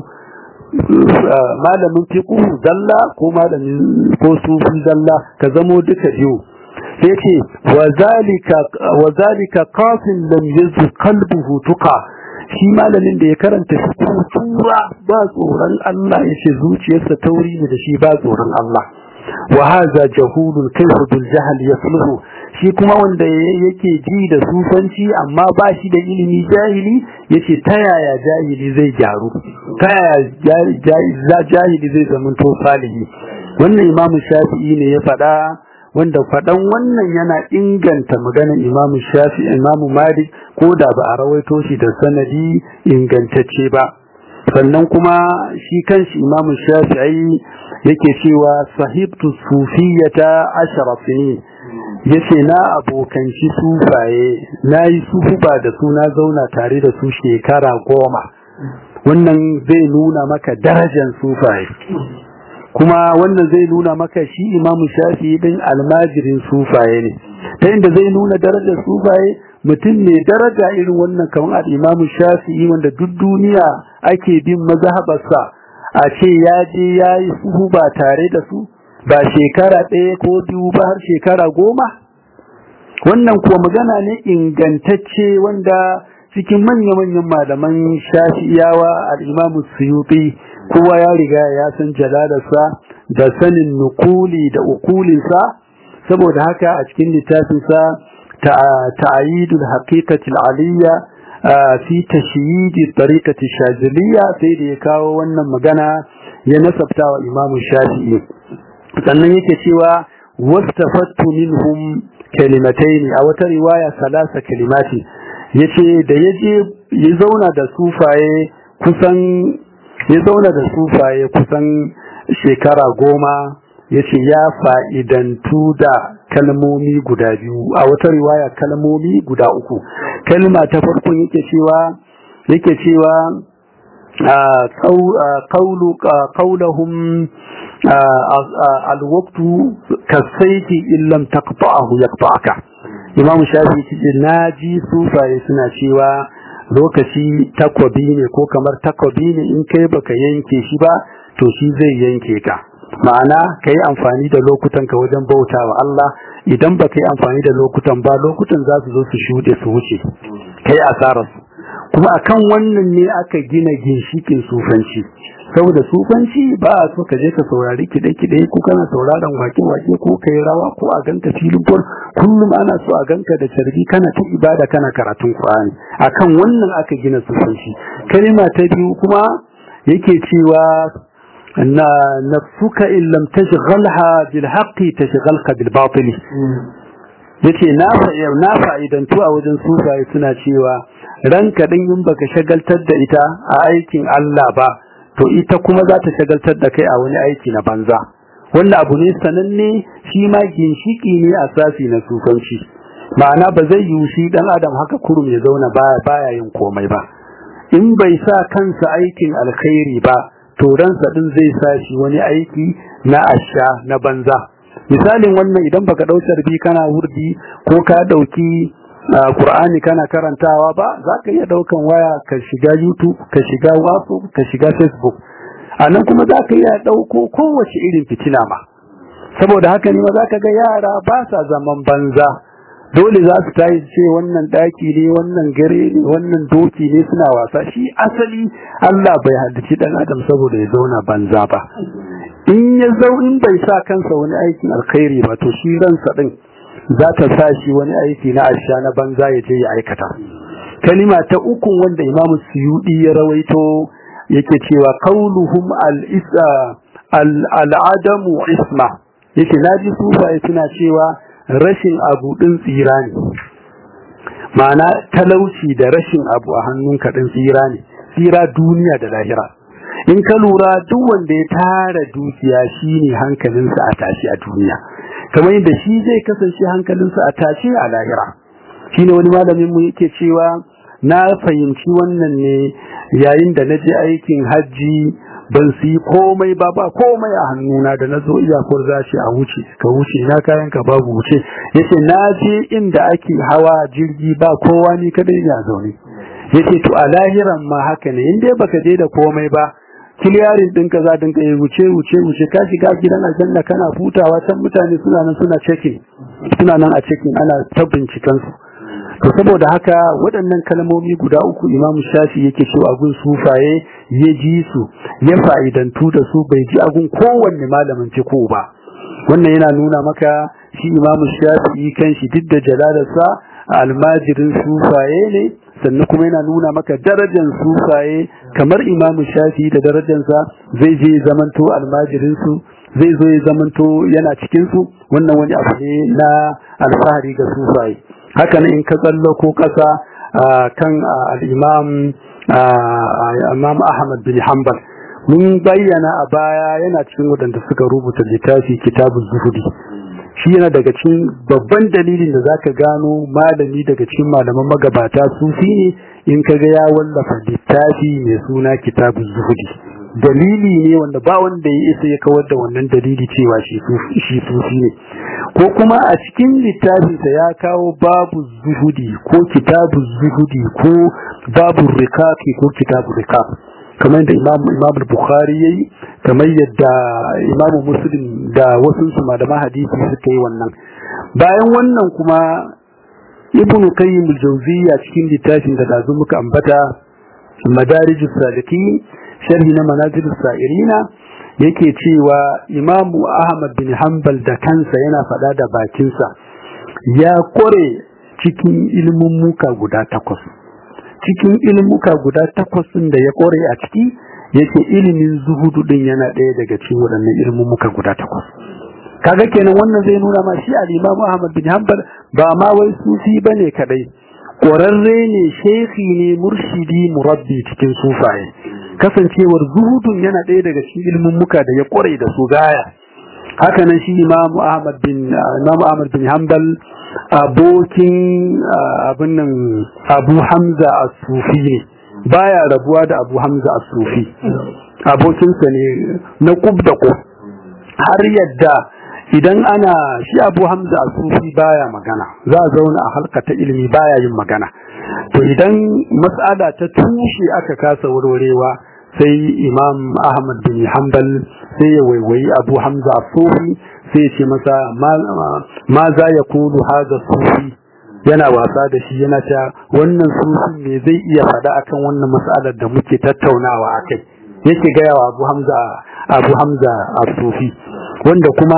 malamin fiqhu zalla ko malamin ko sufi zalla ka zamo duka biyu sai ce wa zalika wa zalika qafin lam yazid qalbuhu tuqa shi malamin da ya karanta fiqhu tura ba tsoron Allah yace zuciyarsa tauri ne da shi ba tsoron Allah wa hadha jahulun kayfa bil jahl yasluhu shi kuma wanda yake ji da sufanci amma ba shi da ilimi jahili yace ta yaya jahili zai gyaru ta yaya jahili zai zama to salihi wannan imamu shafi'i ne ya faɗa wanda faɗan wannan yana inganta maganar imamu shafi'i imamu malik ko da ba a rawaito shi da sanadi ingantacce ba sannan kuma shi kanshi imamu shafi'i yake cewa sahibtu sufiyata ashara sinin yace na abokanci sufaye na yi sufuba da su na zauna tare da su shekara goma wannan zai nuna maka darajar sufaye kuma wannan zai nuna maka shi imamu shafi din almajirin sufaye ne ta inda zai nuna darajar sufaye mutum ne daraja irin wannan kamar al-imamu shafi'i wanda duk duniya ake bin mazhabarsa a ce ya je ya yi suhuba tare da su ba shekara ɗaya ko biyu ba har shekara goma wannan kuwa magana ne ingantacce wanda cikin manya-manyan malaman shafi'iyawa al'imamu suyuti kowa ya riga ya san jalalarsa da sanin nukuli da ukulinsa saboda haka a cikin littafinsa ta'ayidul haqiqatil aliyya fi tashyidi tariqati shaziliya sai da ya kawo wannan magana ya nasabta wa imamu shafi'i sannan yake cewa wastafattu minhum kalimataini a wata riwaya salasa kalimati yace da yaje ya zauna da sufaye kusan ya zauna da sufaye kusan shekara goma yace ya fa'idantu da kalmomi guda biyu a wata riwaya kalmomi guda uku kalma ta farko yake cewa yake cewa qawlu qawluhum alwaqtu kasayfi in lam taqta'ahu yaqta'aka imam shafi ce naji sufaye suna cewa lokaci takwabi ne ko kamar takwabi ne in kai baka yanke shi ba to shi zai yanke ka ma'ana ka yi amfani da lokutan ka wajen bauta wa Allah idan ba ka yi amfani da lokutan ba lokutan za su zo su shuɗe su wuce ka yi asararsu kuma akan wannan ne aka gina ginshikin sufanci saboda sufanci ba a so ka je ka saurari kiɗe-kiɗe ko kana sauraron wake-wake ko ka yi rawa ko a ganka filin bol kullum ana so a ganka da carbi kana ta ibada kana karatun Qur'ani akan wannan aka gina sufanci kalima ta biyu kuma yake cewa na nafsuka in lam tashghalha bil haqqi tashghalka bil batil yace na na fa'idantu a wajen sufaye suna cewa ranka din in baka shagaltar da ita a aikin Allah ba to ita kuma za ta shagaltar da kai a wani aiki na banza wannan abu ne sananne shi ma ginshiki ne a sasi na sufanci ma'ana ba zai yi shi dan adam haka kurum ya zauna baya baya yin komai ba in bai sa kansa aikin alkhairi ba to ransa din zai sa shi wani aiki na asha na banza misalin wannan idan baka dau sarbi kana wurdi ko ka dauki Qur'ani kana karantawa ba za ka iya daukan waya ka shiga YouTube ka shiga WhatsApp ka shiga Facebook a nan kuma za ka iya dauko kowace irin fitina ma saboda haka ne ma za ka ga yara ba sa zaman banza dole za su tayi ce wannan daki ne wannan gare ne wannan doki ne suna wasa shi asali Allah bai haddace dan adam saboda ya zauna banza ba in ya zau in bai sa kansa wani aikin alkhairi ba to shi ransa din za ta sa shi wani aiki na asha na banza ya je ya aikata kalima ta uku wanda Imam Suyudi ya rawaito yake cewa qauluhum al-isa al-adamu isma yake naji sufaye suna cewa rashin abu din tsira ne ma'ana talauci da rashin abu a hannunka din tsira ne tsira duniya da lahira in ka lura duk wanda ya tara dukiya shine hankalinsa a tashi a duniya kamar yadda shi zai kasance hankalinsa a tashi a lahira shine wani malamin mu yake cewa na fahimci wannan ne yayin da na je aikin hajji ban su yi komai ba ba komai a hannuna da na zo iyakar zashi a wuce ka wuce na kayan ka babu wuce yace na je inda ake hawa jirgi ba kowa ni kadai ya zaune yace to a lahiran ma haka ne in dai baka je da komai ba kiliyarin din ka za din ka yi wuce wuce wuce ka shiga gidan aljanna kana hutawa can mutane suna nan suna checking suna nan a checking ana ta binciken su to saboda haka waɗannan kalmomi guda uku imamu shafi yake cewa gun sufaye ya ji su ya fa'idantu da su bai ji agun kowanne malamin ciko ba wannan yana nuna maka shi imamu shafi kanshi duk da jalalarsa almajirin sufaye ne sannan kuma yana nuna maka darajar sufaye kamar imamu shafi da darajarsa zai je zamanto almajirinsu zai zo ya zamanto yana cikinsu wannan wani abu ne na alfahari ga sufaye haka ne in ka tsallako kasa kan al'imam imam ahmad bin hanbal mun bayyana a baya yana cikin waɗanda suka rubuta littafi kitabun zuhudi shi yana daga cikin babban dalilin da zaka gano malami daga cikin malaman magabata sufi ne in ka ga ya wallafa littafi mai suna kitabun zuhudi dalili ne wanda ba wanda ya isa ya kawar da wannan dalili cewa shi sufi ne ko kuma a cikin littafinsa ya kawo babu zuhudi ko kitabu zuhudi ko babu rikaki ko kitabu rikak kamar yadda imam imam bukhari yayi kamar yadda imam muslim da wasu su malaman hadisi suka yi wannan bayan wannan kuma ibnu qayyim al-jawziyya cikin littafin da dazu muka ambata madarijus salikin sharhi na manazilus sa'irina yake cewa imamu ahmad bin hanbal da kansa yana faɗa da bakinsa ya kore cikin ilmummuka guda takwas cikin ilmuka guda takwas ɗin da ya kore a ciki yake ilimin zuhudu ɗin yana ɗaya daga cikin waɗannan ilmummuka guda takwas kaga kenan wannan zai nuna ma shi al-Imam Ahmad bin Hanbal ba ma wai sufi bane kadai ƙwararre ne shekhi ne murshidi murabbi cikin sufaye kasancewar zuhudun yana ɗaya daga cikin ilmin muka da ya ƙware da su gaya hakanan shi Imam Ahmad bin Imam Ahmad bin Hanbal abokin abin nan Abu Hamza as-Sufi ne baya rabuwa da Abu Hamza as-Sufi abokinsa ne na kub da kub har yadda idan ana shi abu hamza a sufi baya magana za a zauna a halka ta ilimi baya yin magana to idan mas'ala ta tushe aka kasa warwarewa sai imam ahmad bin hanbal sai ya waiwayi abu hamza a sufi sai ya ce masa ma za ya kulu haza sufi yana wasa da shi yana ta wannan sufin me zai iya faɗa akan wannan mas'alar da muke tattaunawa akai yake gaya wa abu hamza abu hamza a sufi wanda kuma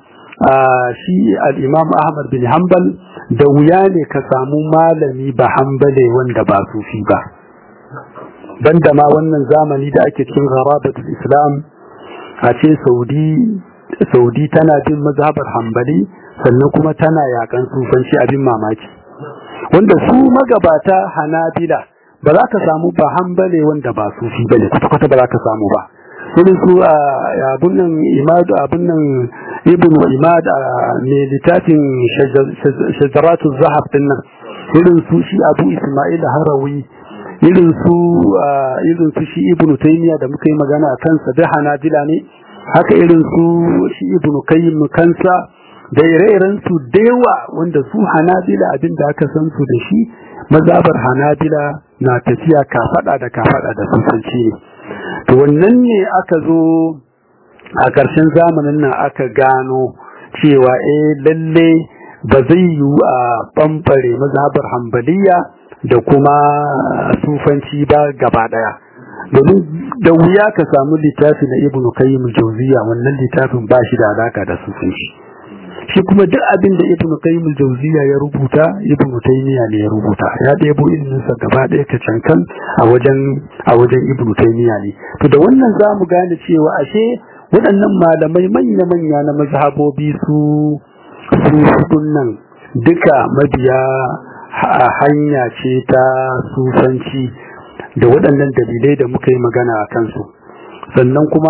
shi al'imam Ahmad bin Hanbal da wuya ne ka samu malami ba hambale wanda ba sufi ba. Banda ma wannan zamani da ake cikin harabatul Islam a ce Saudi tana bin mazhabar hambali sannan kuma tana yakan sufanci abin mamaki. Wanda su magabata hanabila ba za ka samu ba hambale wanda ba sufi ba ne kwata-kwata ba za ka samu ba. irin su abun nan imadu abun nan ibn imad ne littafin shajaratu zahab din nan irin su shi abu ismail harawi irin su irin su shi ibn taymiya da muka yi magana a kansa da hanabila ne haka irin su shi ibn qayyim kansa da ire-iren su da yawa wanda su hanabila abin da aka san su da shi mazabar hanabila na tafiya kafada da kafada da sufanci ne to wannan ne aka zo a ƙarshen zamanin nan aka gano cewa eh lalle ba zai yiwu a ɓamɓare mazhabar hambaliya da kuma sufanci ba gaba ɗaya domin da wuya ka samu littafi na ibnu kayyim jauziya wannan littafin ba shi da alaka da sufanci shi kuma duk abin da ibn qayyim al-jawziya ya rubuta ibn taymiya ne ya rubuta ya ɗebo ilimin sa gaba ɗaya ta cankan a wajen a wajen ibn taymiya ne to da wannan zamu gane cewa ashe waɗannan malamai manya manya na mazhabobi su su nan duka mabiya hanya ce ta sufanci da waɗannan dalilai da muka yi magana a kansu sannan kuma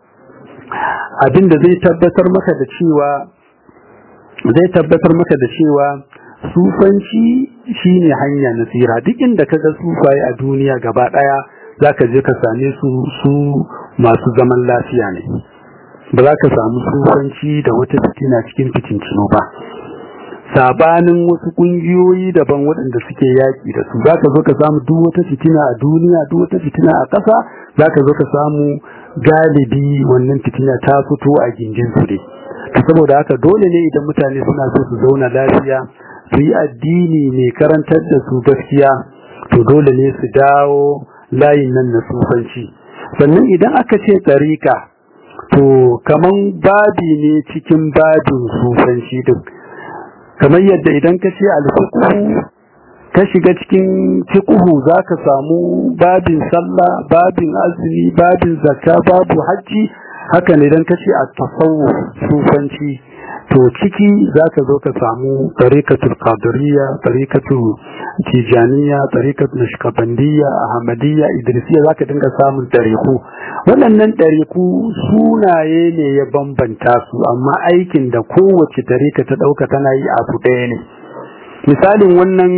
abin da zai tabbatar maka da cewa zai tabbatar maka da cewa sufanci shine hanya na tsira duk inda ka ga sufaye a duniya gaba ɗaya za ka je ka same su su masu zaman lafiya ne ba za ka samu sufanci da wata fitina cikin fitincino ba sabanin wasu kungiyoyi daban waɗanda suke yaƙi da su za ka zo ka samu duk wata fitina a duniya duk wata fitina a ƙasa za ka zo ka samu galibi wannan fitina ta fito a gindin su ne to saboda haka dole ne idan mutane suna so su zauna lafiya su yi addini mai karantar da su gaskiya to dole ne su dawo layin nan na sufanci sannan idan aka ce tsarika to kaman babi ne cikin babin sufanci duk kamar yadda idan ka ce alfiqhu ka shiga cikin fiqhu zaka samu babin sallah babin azumi babin zakka babu hajji haka ne idan ka ce at-tasawuf sufanci to ciki zaka zo ka samu tariqatul qadiriyya tariqatul tijaniya tariqatul nashkabandiyya ahmadiyya idrisiyya zaka dinga samun tariqu waɗannan tariqu sunaye ne ya bambanta su amma aikin da kowace tariqa ta dauka tana yi abu ɗaya ne misalin wannan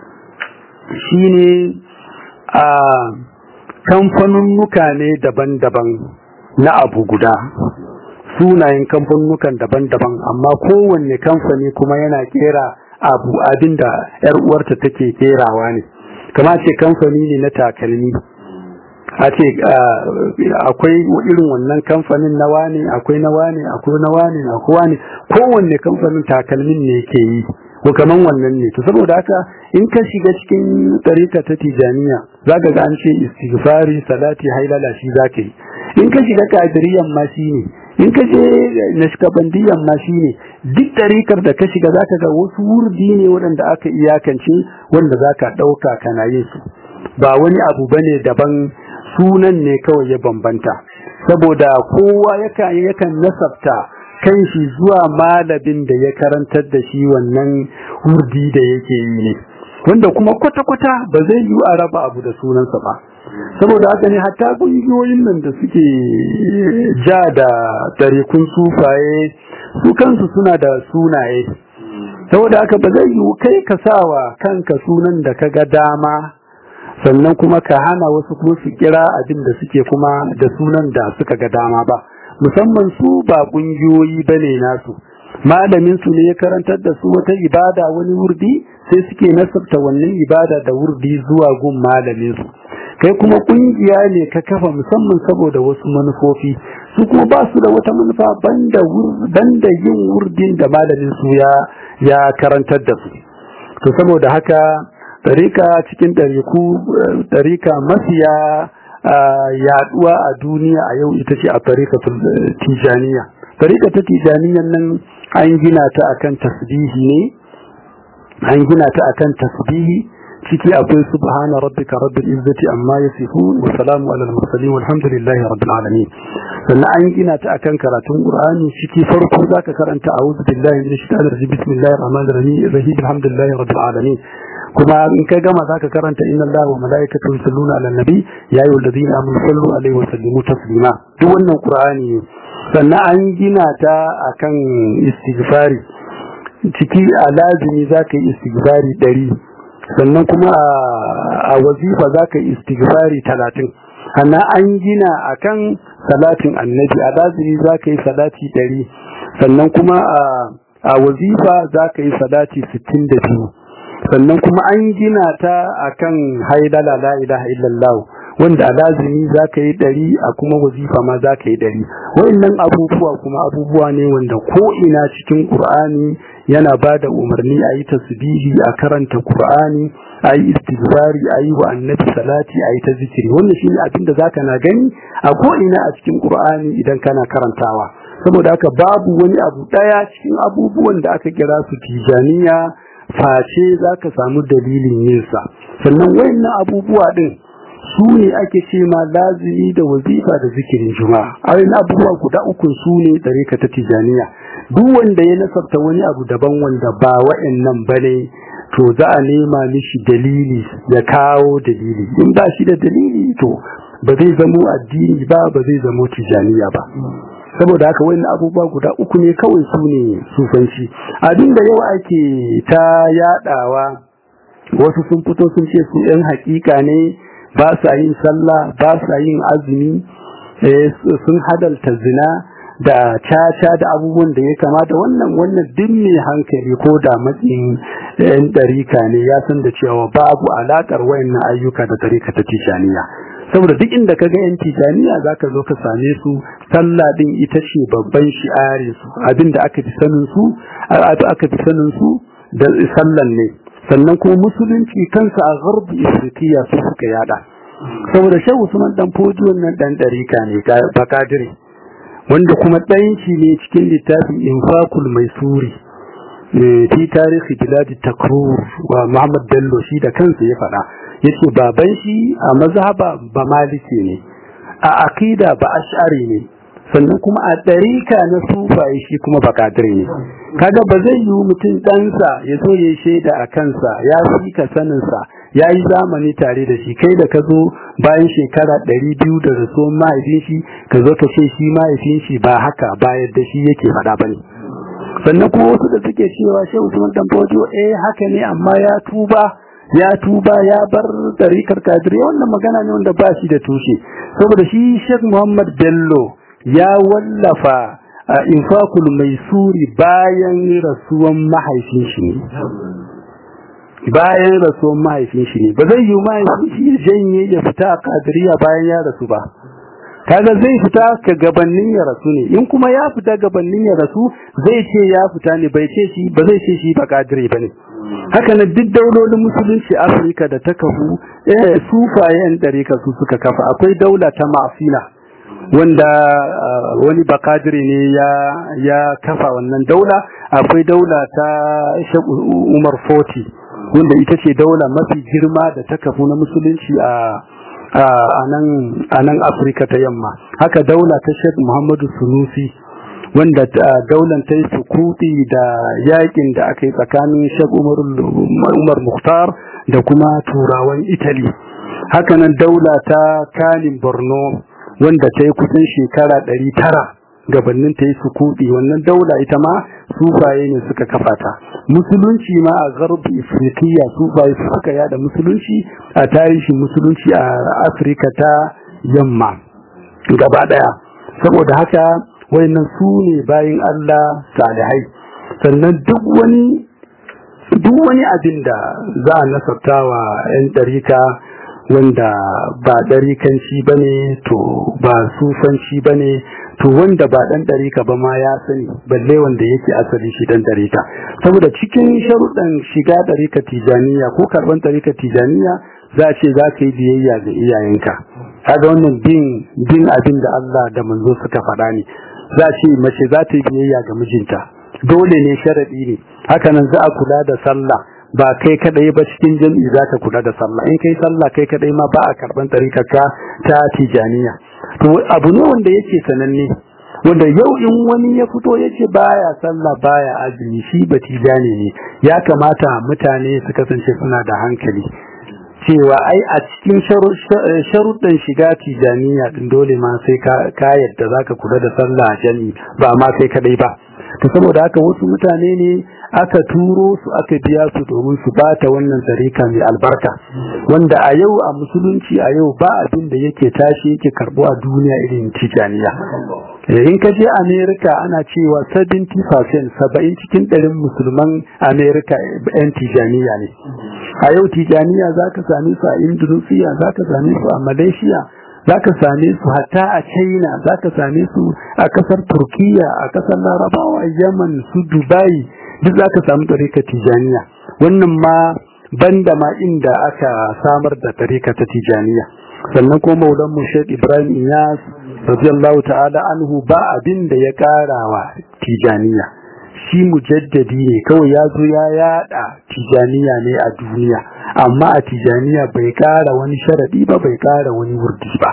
shine a kamfanunnuka ne daban-daban na abu guda sunayen kamfanukan daban-daban amma kowanne kamfani kuma yana kera abu abinda yar uwarta take kerawa ne kama ce kamfani ne na takalmi a ce akwai irin wannan kamfanin na wane akwai na wane akwai na wane akwai wane kowanne kamfanin takalmin ne ke yi ko kaman wannan ne to saboda haka in ka shiga cikin tsarika ta tijaniya zaka ga an ce istighfari salati hailala shi zaka yi in ka shiga kadiriyan ma shi ne in ka je nashkabandiyan ma shi ne duk tarikar da ka shiga zaka ga wasu wurdi ne waɗanda aka iyakance wanda zaka ɗauka kana yin su ba wani abu bane daban sunan ne kawai ya bambanta saboda kowa yakan yakan nasabta kan shi zuwa malamin da ya karantar da shi wannan wurdi da yake yi ne wanda kuma kwata-kwata ba zai yi a raba abu da sunansa ba saboda haka ne hatta kungiyoyin nan da suke ja da tarikun sufaye su kansu suna da sunaye saboda haka ba zai yi kai ka sawa kanka sunan da ka ga dama sannan kuma ka hana wasu kuma su kira abin da suke kuma da sunan da suka ga dama ba musamman su ba kungiyoyi bane nasu malamin su ne ya karantar da su wata ibada wani wurdi sai suke nasabta wannan ibada da wurdi zuwa gun malamin su kai kuma kungiya ne ka kafa musamman saboda wasu manufofi su kuma ba su da wata manufa banda banda yin wurdin da malamin su ya ya karantar da su to saboda haka tarika cikin tariku tarika mafiya yaduwa a duniya a yau ita ce a tarika tijaniya tarika ta tijaniyan nan an gina ta akan tasbihi ne an gina ta akan tasbihi ciki akwai subhana rabbika rabbil izzati amma yasifun wa salamu alal mursalin walhamdulillahi rabbil alamin sannan an gina ta akan karatun qur'ani ciki farko zaka karanta a'udhu billahi minash shaitanir rajim bismillahir rahmanir rahim alhamdulillahi rabbil alamin kuma in ka gama zaka karanta inna allaha wa malaikatahu yusalluna ala nabi ya ayyuhal ladina amanu sallu alaihi wa sallimu taslima duk wannan qur'ani ne sannan an gina ta akan istighfari ciki a lazimi zaka yi istighfari ɗari sannan kuma a wazifa zaka yi istighfari talatin sannan an gina akan salatin annabi a lazimi zaka yi salati ɗari sannan kuma a wazifa zaka yi salati sittin da biyu sannan kuma an gina ta akan haidala la ilaha illallah wanda a lazimi za ka yi ɗari a kuma wazifa ma za ka yi ɗari wa'annan abubuwa kuma abubuwa ne wanda ko ina cikin ƙur'ani yana ba da umarni a yi tasbihi a karanta ƙur'ani a yi istighfari a yi wa annabi salati a yi ta zikiri wannan shi ne abin da za ka na gani a ko ina a cikin ƙur'ani idan kana karantawa saboda haka babu wani abu ɗaya cikin abubuwan da aka kira su tijaniya face za ka samu dalilin yinsa sannan wayannan abubuwa ɗin su ne ake ce ma lazimi da wazifa da zikirin juma'a ayin abubuwa guda uku su ne ɗarika ta tijaniya duk wanda ya nasarta wani abu daban wanda ba wa'annan bane to za a nema mishi dalili ya kawo dalili in ba shi da dalili to ba zai zamo addini ba ba zai zamo tijaniya ba saboda haka wani abubuwa guda uku ne kawai su ne sufanci abinda yau ake ta yadawa wasu sun fito sun ce su yan hakika ne ba sa yin sallah ba sa yin azumi sun hadalta zina da caca da abubuwan da ya kamata wannan wannan duk mai hankali ko da matsayin yan ɗarika ne ya san da cewa babu alaƙar wayannan ayyuka da ɗarika ta tijaniya saboda duk inda ka ga yan tijaniya za ka zo ka same su sallah din ita ce babban shi'arin su abinda aka fi sanin su aka fi sanin su da sallan ne sannan kuma musulunci kansa a garbi ifriqiya su suka yada saboda shehu usman dan foji wannan dan ɗarika ne bakadiri wanda kuma ɗayan shi ne cikin littafin infakul mai suri fi tarihi biladi takrur wa muhammad bello shi da kansa ya faɗa yace baban shi a mazhaba ba maliki ne a aqida ba ash'ari ne sannan kuma a ɗarika na sufaye shi kuma bakadire ne kaga ba zai yi mutum ɗansa ya so ya shaida a kansa ya fi ka saninsa ya yi zamani tare da shi kai da ka zo bayan shekara ɗari biyu da rasuwan mahaifin shi ka zo ka ce shi mahaifin shi ba haka ba yadda shi yake faɗa ba ne sannan kuma wasu da suke cewa shehu usman dan fojo eh haka ne amma ya tuba ya tuba ya bar ɗarikar kadiriya wannan magana ne wanda ba shi da tushe saboda shi shek muhammad bello ya wallafa a infakul mai suri bayan rasuwan mahaifin shi ne bayan rasuwan mahaifin shi ne ba zai yi mahaifin shi ya janye ya fita a kadiriya bayan ya rasu ba kaga zai fita ka gabanin ya rasu ne in kuma ya fita gabanin ya rasu zai ce ya fita ne bai ce shi ba zai ce shi ba kadiri ba ne haka na duk daulolin musulunci afirka da ta kafu eh sufayen ɗarika su suka kafa akwai daula ta ma'afila wanda wani bakadiri ne ya ya kafa wannan daula akwai daula ta Umar Foti wanda ita ce daula mafi girma da ta kafu na musulunci a a nan Afirka ta yamma haka daula ta Sheikh Muhammadu Sunusi wanda daular ta yi sukuti da yakin da aka yi tsakanin Sheikh Umar Mukhtar da kuma turawan Italy hakanan daula ta Kanin Borno wanda ta yi kusan shekara ɗari tara gabanin ta yi sukuɗi wannan daula ita ma sufaye ne suka kafa ta musulunci ma a garbi afirkiya sufaye suka yada musulunci a tarihin musulunci a afirka ta yamma gaba ɗaya saboda haka wayannan su ne bayan allah salihai sannan duk wani duk wani abin da za a nasartawa 'yan ɗarika wanda ba ɗarikanci ba ne to ba sufanci ba ne to wanda ba ɗan ɗarika ba ma ya sani balle wanda yake asali shi ɗan ɗarika saboda cikin sharuɗan shiga ɗarika tijaniya ko karɓar ɗarika tijaniya za a ce za ka yi biyayya ga iyayenka kaga wannan bin bin abin da Allah da manzo suka faɗa ne za a ce mace za ta yi biyayya ga mijinta dole ne sharaɗi ne hakanan za a kula da sallah ba kai kadai ba cikin jami'i za ka kula da sallah in kai sallah kai kadai ma ba a karban tarikarka ta tijaniya to abu ne wanda yake sananne wanda yau in wani ya fito yace baya sallah baya azumi shi ba tijani ne ya kamata mutane su kasance suna da hankali cewa ai a cikin sharuɗin shiga tijaniya din dole ma sai ka yadda zaka kula da sallah jami'i ba ma kai kadai ba to saboda haka wasu mutane ne aka turo su aka biya su domin su bata wannan tsarika mai albarka wanda a yau a musulunci a yau ba abin da yake tashi yake karbo a duniya irin tijaniya in ka je america ana cewa 70% saba'in cikin ɗarin musulman america yan tijaniya ne a yau tijaniya za ka same su a indonesia za ka same su a malaysia za ka same su hatta a china za ka same su a kasar turkiya a kasar larabawa yaman su dubai duk za ka samu tarika tijaniya wannan ma banda ma inda aka samar da tarika ta tijaniya sannan ko maulan mu Sheikh Ibrahim Iyas radiyallahu ta'ala anhu ba abin da ya karawa tijaniya shi mujaddadi ne kawai ya zo ya yada tijaniya ne a duniya amma a tijaniya bai kara wani sharadi ba bai kara wani wurdi ba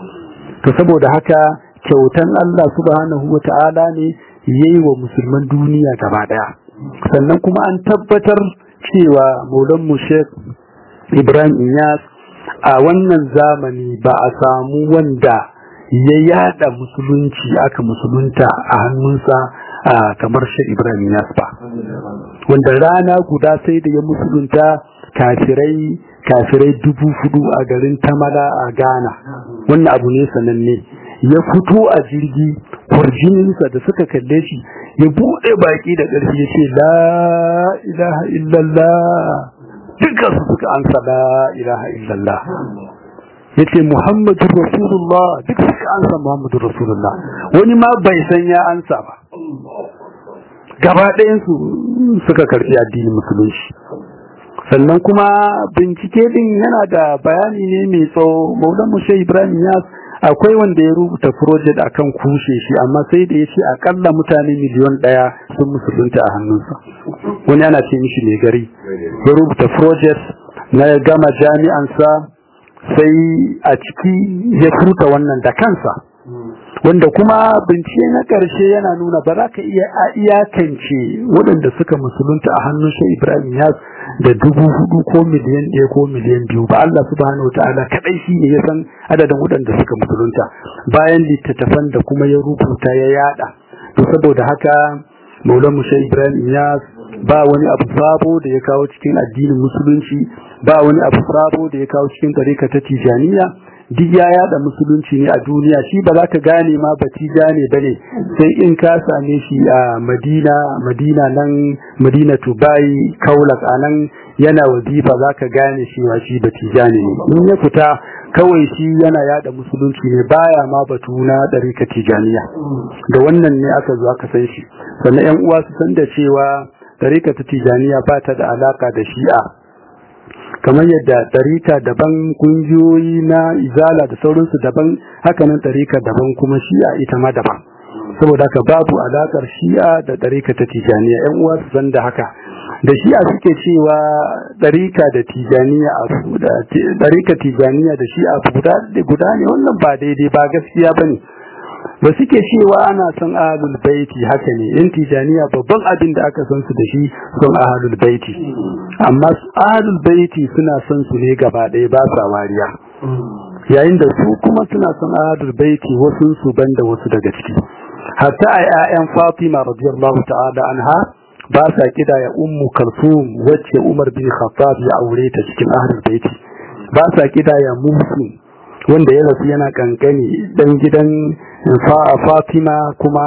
to saboda haka kyautan Allah subhanahu wa ta'ala ne yayi wa musulman duniya gaba daya sannan kuma an tabbatar cewa maulan mu Sheikh Ibrahim Inyas a wannan zamani ba a samu wanda ya yada musulunci aka musulunta a hannunsa kamar Sheikh Ibrahim Inyas ba wanda rana guda sai da ya musulunta kafirai kafirai dubu hudu a garin Tamala a Ghana wannan abu ne sananne ya fito a jirgi kwarjininsa da suka kalle shi ya buɗe baki da ƙarfi ya ce la ilaha illallah dukkan su suka ansa la ilaha illallah ya ce muhammadu rasulullah duk suka ansa muhammadu rasulullah wani ma bai san ya ansa ba gaba ɗayansu suka karɓi addinin musulunci sannan kuma bincike din yana da bayani ne mai tsawo maulan mushe ibrahim yas akwai wanda ya rubuta project akan kushe shi amma sai da ya ce akalla mutane miliyon daya sun musulunta a hannunsa wani ana ce mishi mai gari ya rubuta project na gama jami'ansa sai a ciki ya furta wannan da kansa wanda kuma bincike na ƙarshe yana nuna ba za ka iya iyakance waɗanda suka musulunta a hannun shi ibrahim yas da dubu hudu ko miliyan ɗaya ko miliyan biyu ba Allah subhanahu wa ta'ala kaɗai shi ne ya san adadin waɗanda suka musulunta bayan littattafan da kuma ya rubuta ya yada to saboda haka maulan mushe ibrahim yas ba wani abu sabo da ya kawo cikin addinin musulunci ba wani abu sabo da ya kawo cikin tarika ta tijaniya duk ya yada musulunci ne a duniya shi ba za ka gane ma batija ne bane sai in ka same shi a madina madina nan madina tubai kaulak a nan yana wazifa za ka gane shi wa shi batija ne in ya fita kawai shi yana yada musulunci ne baya ma batu na ɗarika tijaniya da wannan ne aka zo aka san shi sannan yan uwa su san da cewa ɗarika ta tijaniya ba ta da alaka da shi'a kamar yadda ɗarika daban kungiyoyi na izala da sauransu daban hakanan ɗarika daban kuma shi'a ita ma daban saboda haka babu alakar shi'a da ɗarika ta tijaniya yan uwa su san da haka da shi'a suke cewa ɗarika da tijaniya a da ɗarika tijaniya da shi'a guda guda ne wannan ba daidai ba gaskiya bane ba suke cewa ana son ahlul baiti haka ne yan tijaniya babban abin da aka san su da shi son ahlul baiti amma ahlul baiti suna son su ne gaba ɗaya ba sa wariya yayin da su kuma suna son ahlul baiti wasu su banda wasu daga ciki hatta a 'ya'yan Fatima radiyallahu ta'ala anha ba sa kida ya ummu kalsum wacce Umar bin Khattab ya aure ta cikin ahlul baiti ba sa kida ya musu wanda ya rasu yana kankani dan gidan Fatima kuma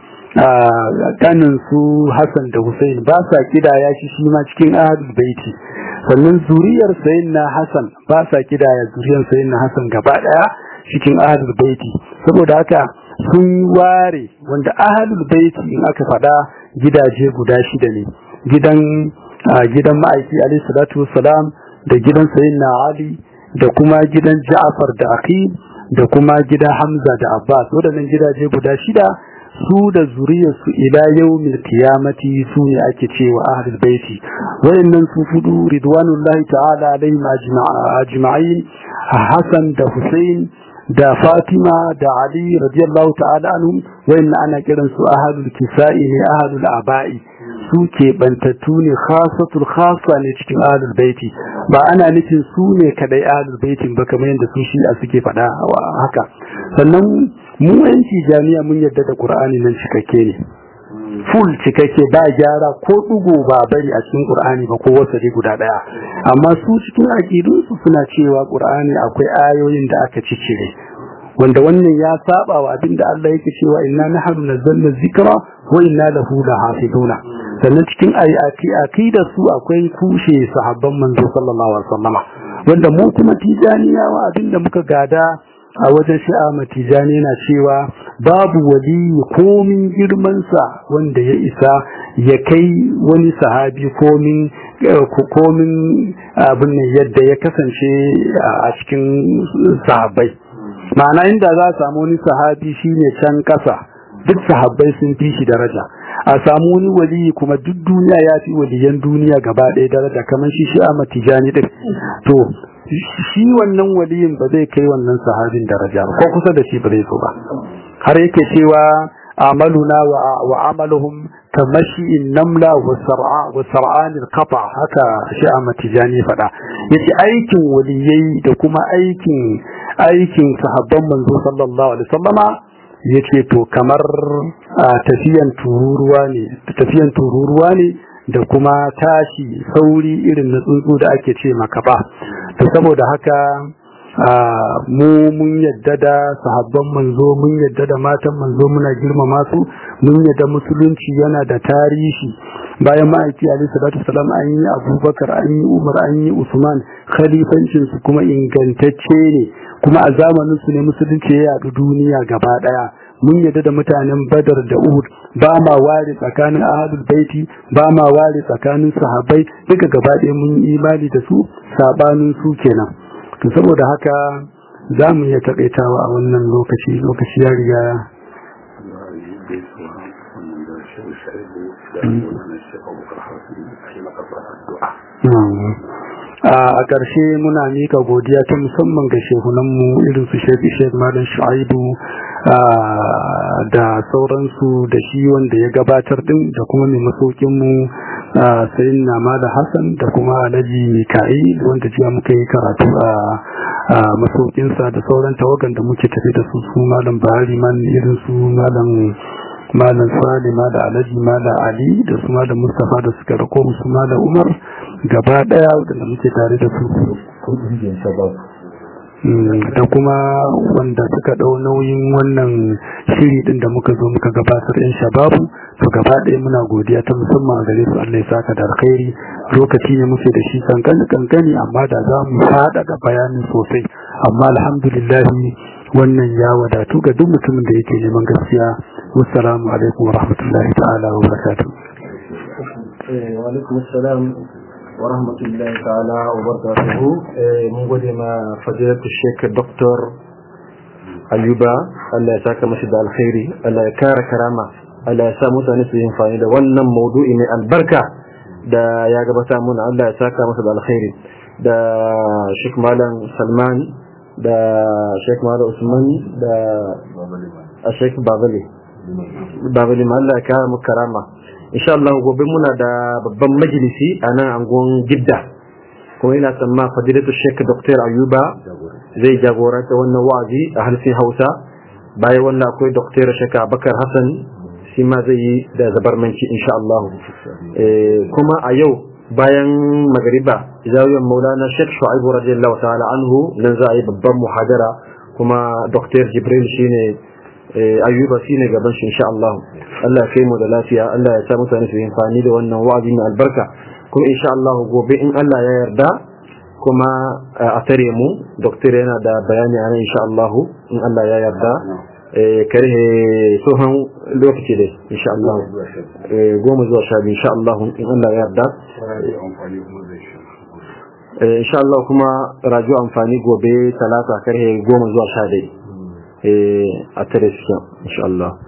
kanin su Hassan da Hussein ba sa kidaya shi shi ma cikin ahlul baiti sannan zuriyar sayyidina Hassan ba sa kidaya zuriyar sayyidina Hassan gaba daya cikin ahlul baiti saboda haka sun ware wanda ahlul baiti in aka fada gidaje guda shida ne gidan gidan ma'aiki alayhi salatu wassalam da gidan sayyidina Ali da kuma gidan Ja'far da Aqil da kuma gidan Hamza da Abbas waɗannan gidaje guda shida su da zuriyarsu ila yawmil qiyamati su ne ake cewa ahlul baiti wayannan su fudu ridwanullahi ta'ala alaihim ajma'in Hassan da Hussein da Fatima da Ali radiyallahu ta'ala anhum wayannan ana kiran su ahlul kisa'i ne ahlul aba'i su ke bantattu ne khasatul khasa ne cikin ahlul baiti ba ana nufin su ne kadai ahlul baitin ba kamar yadda su shi a suke faɗa haka sannan mu yanci jami'a mun yadda da qur'ani nan cikakke ne full cikakke ba gyara ko dugo ba bari a cikin qur'ani ba ko wasari guda daya amma su cikin aqidun su suna cewa qur'ani akwai ayoyin da aka cicire wanda wannan ya saba wa abinda Allah yake cewa inna nahnu nazzalna dhikra wa inna lahu lahafizuna sannan cikin ayati aqida su akwai kushe sahabban manzo sallallahu alaihi wasallama wanda mu kuma tijaniyawa abinda muka gada a wajen shi'a matijani na cewa babu wali komin girmansa wanda ya isa ya kai wani sahabi komin komin abin yadda ya kasance a cikin sahabbai ma'ana inda za a samu wani sahabi shine can kasa duk sahabbai sun fi shi daraja a samu wani wali kuma duk duniya ya fi waliyan duniya gaba ɗaya daraja kamar shi shi a matijani ɗin to shi wannan waliyin ba zai kai wannan sahabin daraja ba ko kusa da shi ba zai so ba har yake cewa amaluna wa amaluhum kamashi namla wa sar'a wa sar'an alqata haka shi a matijani fada yace aikin waliyai da kuma aikin aikin sahabban manzo sallallahu alaihi wasallama yace to kamar tafiyan tururuwa ne tafiyan tururuwa ne da kuma tashi sauri irin na tsuntsu da ake ce makaba to saboda haka mu mun yadda da sahabban manzo mun yadda da matan manzo muna girmama su mun yadda musulunci yana da tarihi bayan ma'aiki alaihi salatu wasalam an yi abubakar an yi umar an yi usman khalifancin su kuma ingantacce ne kuma a zamanin su ne musulunci ya yadu duniya gaba daya mun yadda da mutanen badar da uhud ba ma ware tsakanin ahadul baiti ba ma ware tsakanin sahabbai duka gaba ɗaya mun yi imani da su sabanin su kenan to saboda haka za mu iya taƙaitawa a wannan lokaci lokaci ya riga a ƙarshe muna mika godiya ta musamman ga shehunanmu irin su shek shek malam shu'aibu da sauransu da shi wanda ya gabatar din da kuma mai masaukinmu sayin na da hassan da kuma alhaji mika'il wanda jiya muka yi karatu a masaukinsa da sauran tawagan da muke tafi da su su malam bahari man irin su malam malam salima da alhaji malam ali da su malam mustapha da suka rako su malam umar gaba daya wadanda muke tare da su da kuma wanda suka dau nauyin wannan shiri din da muka zo muka gabatar in shababu to gaba ɗaya muna godiya ta musamman gare su Allah ya saka da alkhairi lokaci ne muke da shi kankani kankani amma da za mu fada da bayanin sosai amma alhamdulillah wannan ya wadatu ga duk mutumin da yake neman gaskiya wassalamu alaikum wa rahmatullahi ta'ala wa barakatuh wa alaikum assalam wa rahmatullahi ta'ala wa barakatuhu mun gode ma fadilatu sheikh dr ayuba Allah ya saka mashi da alkhairi Allah ya kara karama Allah ya sa mutane su yi amfani da wannan maudu'i mai albarka da ya gabata muna Allah ya saka masa da alkhairi da sheikh malam salman da sheikh malam usman da sheikh babali babali ma Allah ya kara mu karama insha Allah gobe muna da babban majalisi a nan angon gidda kuma ina tsamma fadilatu sheik dr ayuba zai jagoranta wannan wa'azi a harshen hausa bayan wannan akwai dr sheik abakar hassan shi ma zai yi da zabarmanci insha Allah kuma a yau bayan magariba zawiyar maulana sheik shu'aibu radiyallahu ta'ala anhu nan za a yi babban muhadara kuma dr jibril shine ayyuba shi ne gaban shi insha Allah Allah ya kai mu da lafiya Allah ya sa mutane su yi amfani da wannan wa'azi mai albarka kuma insha Allah gobe in Allah ya yarda kuma a tare mu doktor yana da bayani a nan insha Allah in Allah ya yarda karhe tsohon lokaci dai insha Allah goma zuwa sha biyu insha Allah in Allah ya yarda insha Allah kuma rajo amfani gobe talata karhe goma zuwa sha dai a tare su insha Allah